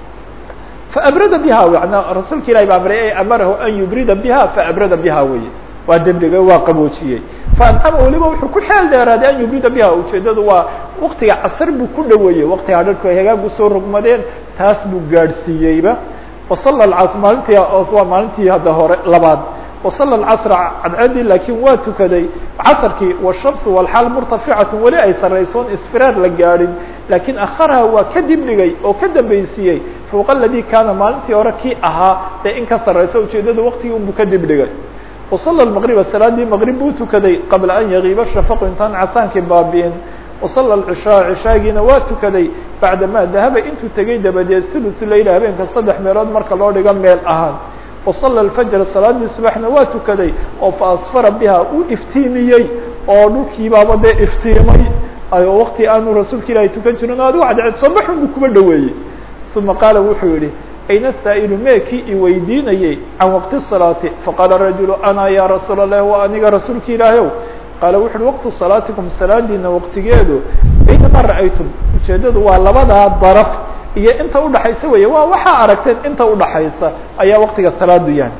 A: faabrada biha mana rasuulka ilahi ba amray amarahu an yubrida biha faabrada biha weye waa dembigay waa qaboojiyey faanama weliba wuxuu ku xeel dheeraaday an yubrida biha ujeedadu waa waktiga casar buu ku dhaweeyey waktiga hadharku ay hagaagu soo rogmadeen taas buu gaadhsiiyeyba wasala cas maalintii waa maalintii hadda hore labaad wasala alcasra cadceedii laakiin waa tukaday casarkii washamsu walxaal murtaficatun weli ay saraysoon isfiraar la gaadhin laakiin akharaha waa ka dibdhigay oo ka dambaysiiyey fowqa aladii kaana maalintii hore kii ahaa dee in ka sarrayso ujeedadu waktigii unbuu ka dibdhigay wasala maqriba salaadii maqrib buu tukaday qabla an yagiiba shafaqu intaan casaankii baabi'in wasala cishaa cishaagiina waa tukaday bacdamaa dahaba intuu tegey dabadeed thuluthu leyla habeenka saddex meelood marka loo dhigo meel ahaan wasala alfajr salaadii subaxna waa tukaday oo fa asfara biha uu iftiimiyey oo dhulkiibaaba dee iftiimay oo wakti aanu rasuulka ilaahay tukan jirin o adigu cadceed soobaxun buu kuba dhaweeyey uma qaala wuxuu yihi ayna saa'ilu meekii i weydiinayey can waqti salaati faqaala rajulu ana ya rasuul اlahi wa aniga rasuulka ilaahiyow faqaala wuxu uhi waqtu salaatikum salaadiina waqtigeedu baynama ra'aytum ujeedadu waa labadaa daraf iyo inta udhaxaysa weeye waa waxaa aragteen inta udhaxaysa ayaa waqtiga salaadu yahay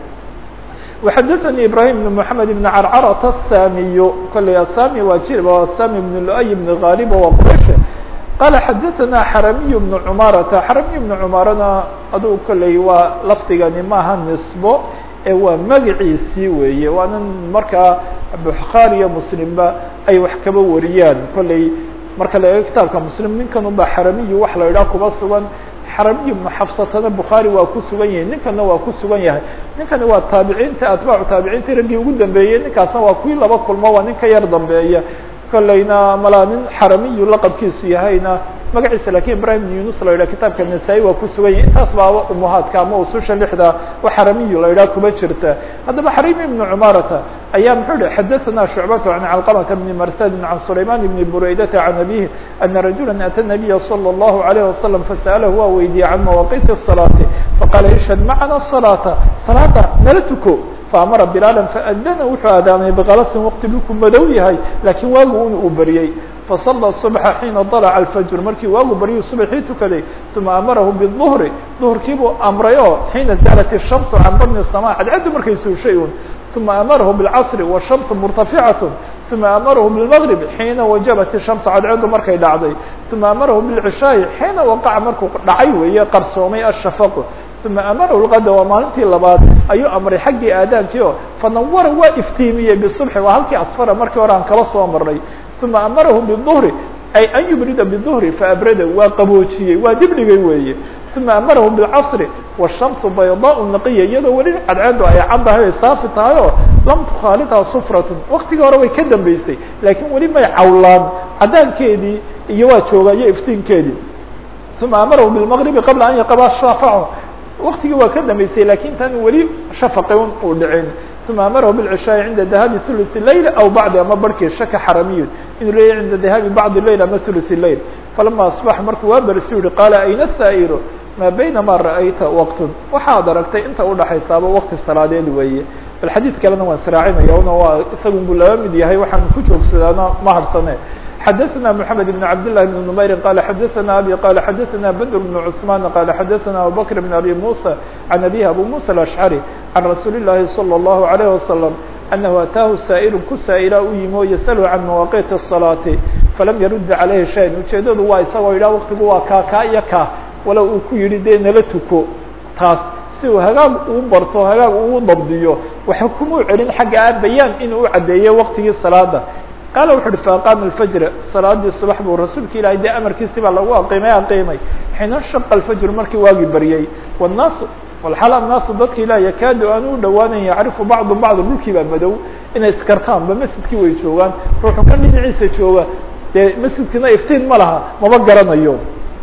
A: وxadثnي ibrahim بن محamed بن crcrة الsamiy koley asami waa jir asami بن luay بن غاlib waa qraysh qala xadaثna xaramiy بن cmarata xaramiy بن cmarana aduu koley waa lafdigani maaha nisbo ee waa magaciisii weeye waana markaa bukhaari iyo muslimba ay wax kaba wariyaan kolley marka la eego kitaabka muslim ninkan unba xaramiyu wax la idhaha kuba sugan xaramiy ibnu xafsatana bukhaari waa ku sugan yahay ninkana waa ku sugan yahay ninkani waa taabiciinta atbaacu taabiciinta raggii ugu dambeeyey ninkaasna waa kuwii laba kulmo waa nin ka yar dambeeya kolleyna malaa nin xaramiyu laqabkiisu yahayna magaciisa lakin ibrahim bn yunus la yidhah kitaabka nasaa-i waa ku sugan yahay intaas baaba umuhaadka ama ususha lixda wa xaramiyu la yidhah kuma jirta haddaba xarimi ibnu cumarata ayaa muxuu hi xadaثana shucbatu can calqamata bni marsadin can sulayman bni buraydata can abihi ana rajula ata nabiya salى اllahu alayh wasalam fasa'alahu waa weydiiyey can mawaqiti الsalaati faqaala ishhad macana الsalaata salaada nala tuko faamara bilaala faadana wuxuu aadaamay bkalasin waqti dhulku madow yahay laakiin waagu un uu beriyey fasala subxa xiina dalaca alfajr markii waagu baryuu subaxii tukaday uma amarahu biduhri duhurkiibuu amray oo xiina zaalat الshamsu can badni الsama cadcaddu markay suushay un uma amarahu biاlcasri wالshamsu murtaficat uma amarahu biاlmgrib xiina wajabat الshamsu cadcaddu markay dhacday uma amarahu biاlcishaa'i xiina waqaca markuu dhacay weeye qarsoomay ashafaqu uma amarahu lqada waa maalintii labaad ayuu amray xaggii aadaankii oo fanawara waa iftiimiyey bisubxi waa halkii asfara markii hore aan kala soo marnay uma amarahu biduhri ay an yubrida biduhri faabrada waa qaboojiyey waa dibdhigay weeye uma amarahu bilcasri washamsu baydaau naqiya iyadoo weli cadceedu ay caddahay ay saafi tahay oo lam tukhaalidhaa sufratun waktigii hore way ka dambeysay laakiin weli may cawlaan cadaankeedii iyo waa joogayo iftiinkeedii uma amarahu bilmagribi qabla an yaqaba shaafacu waktigii waa ka dambeysay lakin tan weli shafaqi un uu dhicin uma amarahu biاlcishaaءi cinda dahaabi ثuluث leyl aw bacdi ama barhkii shaka xaramiyun inuu leeyahy cinda dahaabi bacdi leyl ama ثuluث leyl falama asbax markuu waa bersi yihi qaala ayna saa'iru maa bayna ma ra'ayta waqtun waxaad aragtay inta udhaxaysaaba waqti salaadeed weeye bal xadiid kalena waan israacinaya una waa isagun buu laba mid yahay waxaan ku joogsadaana ma harsane xadaثna mحamed بن cabd للh بن نmayri qala xadaثna abi qala xadaثna bdr بن cثman qala xadaثna abubakr بn abi muسى can abihi abu muسى الأشcrي can rasuuli الlahi slى الlahu عalيه waslم anahu ataahu saa'ilu ku saa'ila u yimi oo yasأlu can mawaqiti الصalaati falam yarud عalayhi شhayan ujeedadu waa isagoo yidhah waktigu waa kaa kaa iyo kaa walow uu ku yihi dee nala tuko taas si uu hagaag uu barto hagaag uu dabdiyo waxa kumuu celin xagga a bayaan inuu u caddeeyey waktigii salaada qaala wuxu uhi faaqaama alfajra salaadii subax buu rasuulka ilahay dee amarkiisi baa lagu aqiimay aqiimay xiina shaqa alfajru markii waagii baryey wannaasu walxal annaasu dadka ilah yakaadu aan u dhawaanan yacrifu bacdu bacd dhulkii baa madow inay iskartaanba masjidkii way joogaan ruuxu ka dhinaciisa jooga dee masjidkina iftiin ma laha mama garanayo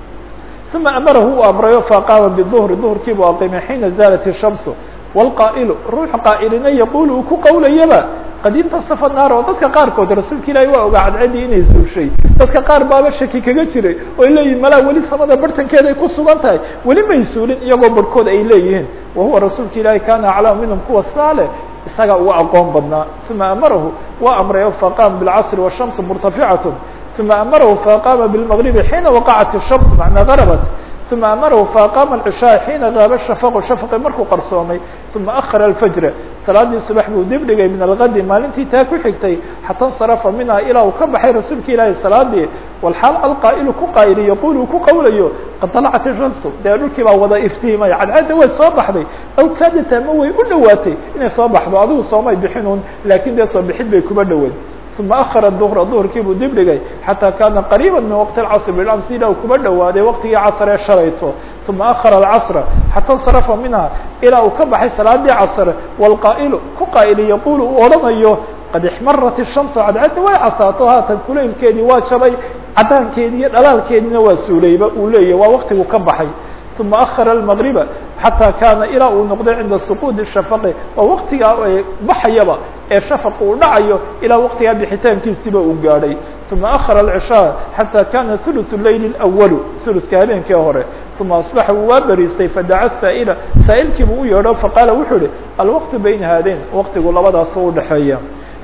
A: uma amarahu u amrayo faaqaama biduhri duhurkiibuu aqiimay xiina zaalat ishamsu wاlqaa'ilu ruuxu qaa'ilina yaquulu uu ku qowlayaba qad intasafa naar oo dadka qaarkood rasuulka ilaahi waa ogaa cadcadii inay suushay dadka qaar baaba shaki kaga jiray oo ay leeyihin malaa weli samada bartankeeda ay ku sugan tahay weli may suulin iyagoo barhkood ay leeyihiin wa huwa rasuulka ilaahi kana aclamu minhum kuwa saale isagaa uga aqoon badnaa uma amarahu waa amrayo faqaama bilcasri washamsu murtaficatu uma amarahu faqaama bilmagribi xiina waqacat الshams macnaa garabat uma amarahu faaqaama alcishaa xiina gaaba shafaqu shafaqi markuu qarsoomay uma ahara alfajra salaadii subax buu dib dhigay min algadi maalintii taa ku xigtay xata insarafa minha ilaa uu ka baxay rasuulka ilaahi salaadii walxaal alqaa'ilu ku qaa'ili yaquul uu ku qowlayo qad dalacat ishamsu dee dhulkii baa wada iftiimay cadcadda way soo baxday aw kaadata ama way u dhowaatay inay soo baxdo adigu soomay bixinuun laakiin dee soo bixid bay kuma dhoweyn uma ahara duhra duhurkii buu dib dhigay xataa kaana qariiba min waqti اcasr bilams ilaa uu kuba dhowaaday waqtigii casr ee shalayto uma ahara alcasra xata insarafa minha ilaa uu ka baxay salaadii casr wاlqaa'ilu ku qaa'ili yaquulu uu odhanayo qad ixmarat الshamsu cadcadda way casaato haatan kulaylkeedii waa jabay cadaankeedii iyo dhalaalkeediina waa suulayba uu leeyahy waa waqtigu ka baxay uma ahara almagriba xataa kaana ilaa uu noqday cinda suquudi shafaqi waa waqtigaa baxayaba ee shafaq uu dhacayo ilaa waqtigaa bixitaankiisiba uu gaadhay uma ahara alcishaa xataa kana ثuluثu leyli اأwalu ثuluثka habeenkii hore uma asbaxa wuu waa beriistay fadaca saa'ila saa'ilkiibuu u yeedho faqaala wuxuu ihi alwaqtu bayna haadayn waqtigu labadaas u udhexeeya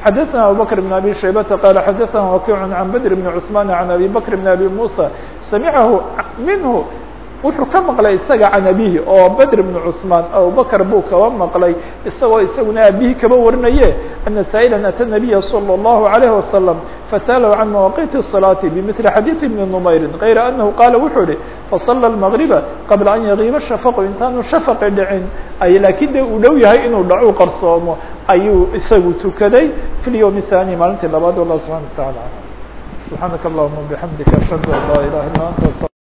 A: xadaثna abubكر بن abي شhaybةa qال xadaثna wakiع عan bdr بن cثman عan abي bكr بن abي muسى samicahu minhu wuxuu ka maqlay isaga can abihi oo bedr bn cثmaan abubakr buu kaba maqlay isagoo isaguna abihi kaba warinaye ana saaئla atى النabiya slى الlahu عalيه wasalam fasأlahu can mawaqiti الصalaaةi bmثli xadiiث bni nmayri غayra anahu qaala wuxuu ihi faصlى الmغriba qabla an yagiiba shafaqu intaanu shafaqi dhicin ay laakiin de uu dhow yahay inuu dhacu qarsoomo ayuu isagu tukaday fi اlyوم الثاني maalintii labaad wallah subحana وa taعalى subحaanaka اllahuma bحamdika ashhadu an laa ilaha illa anta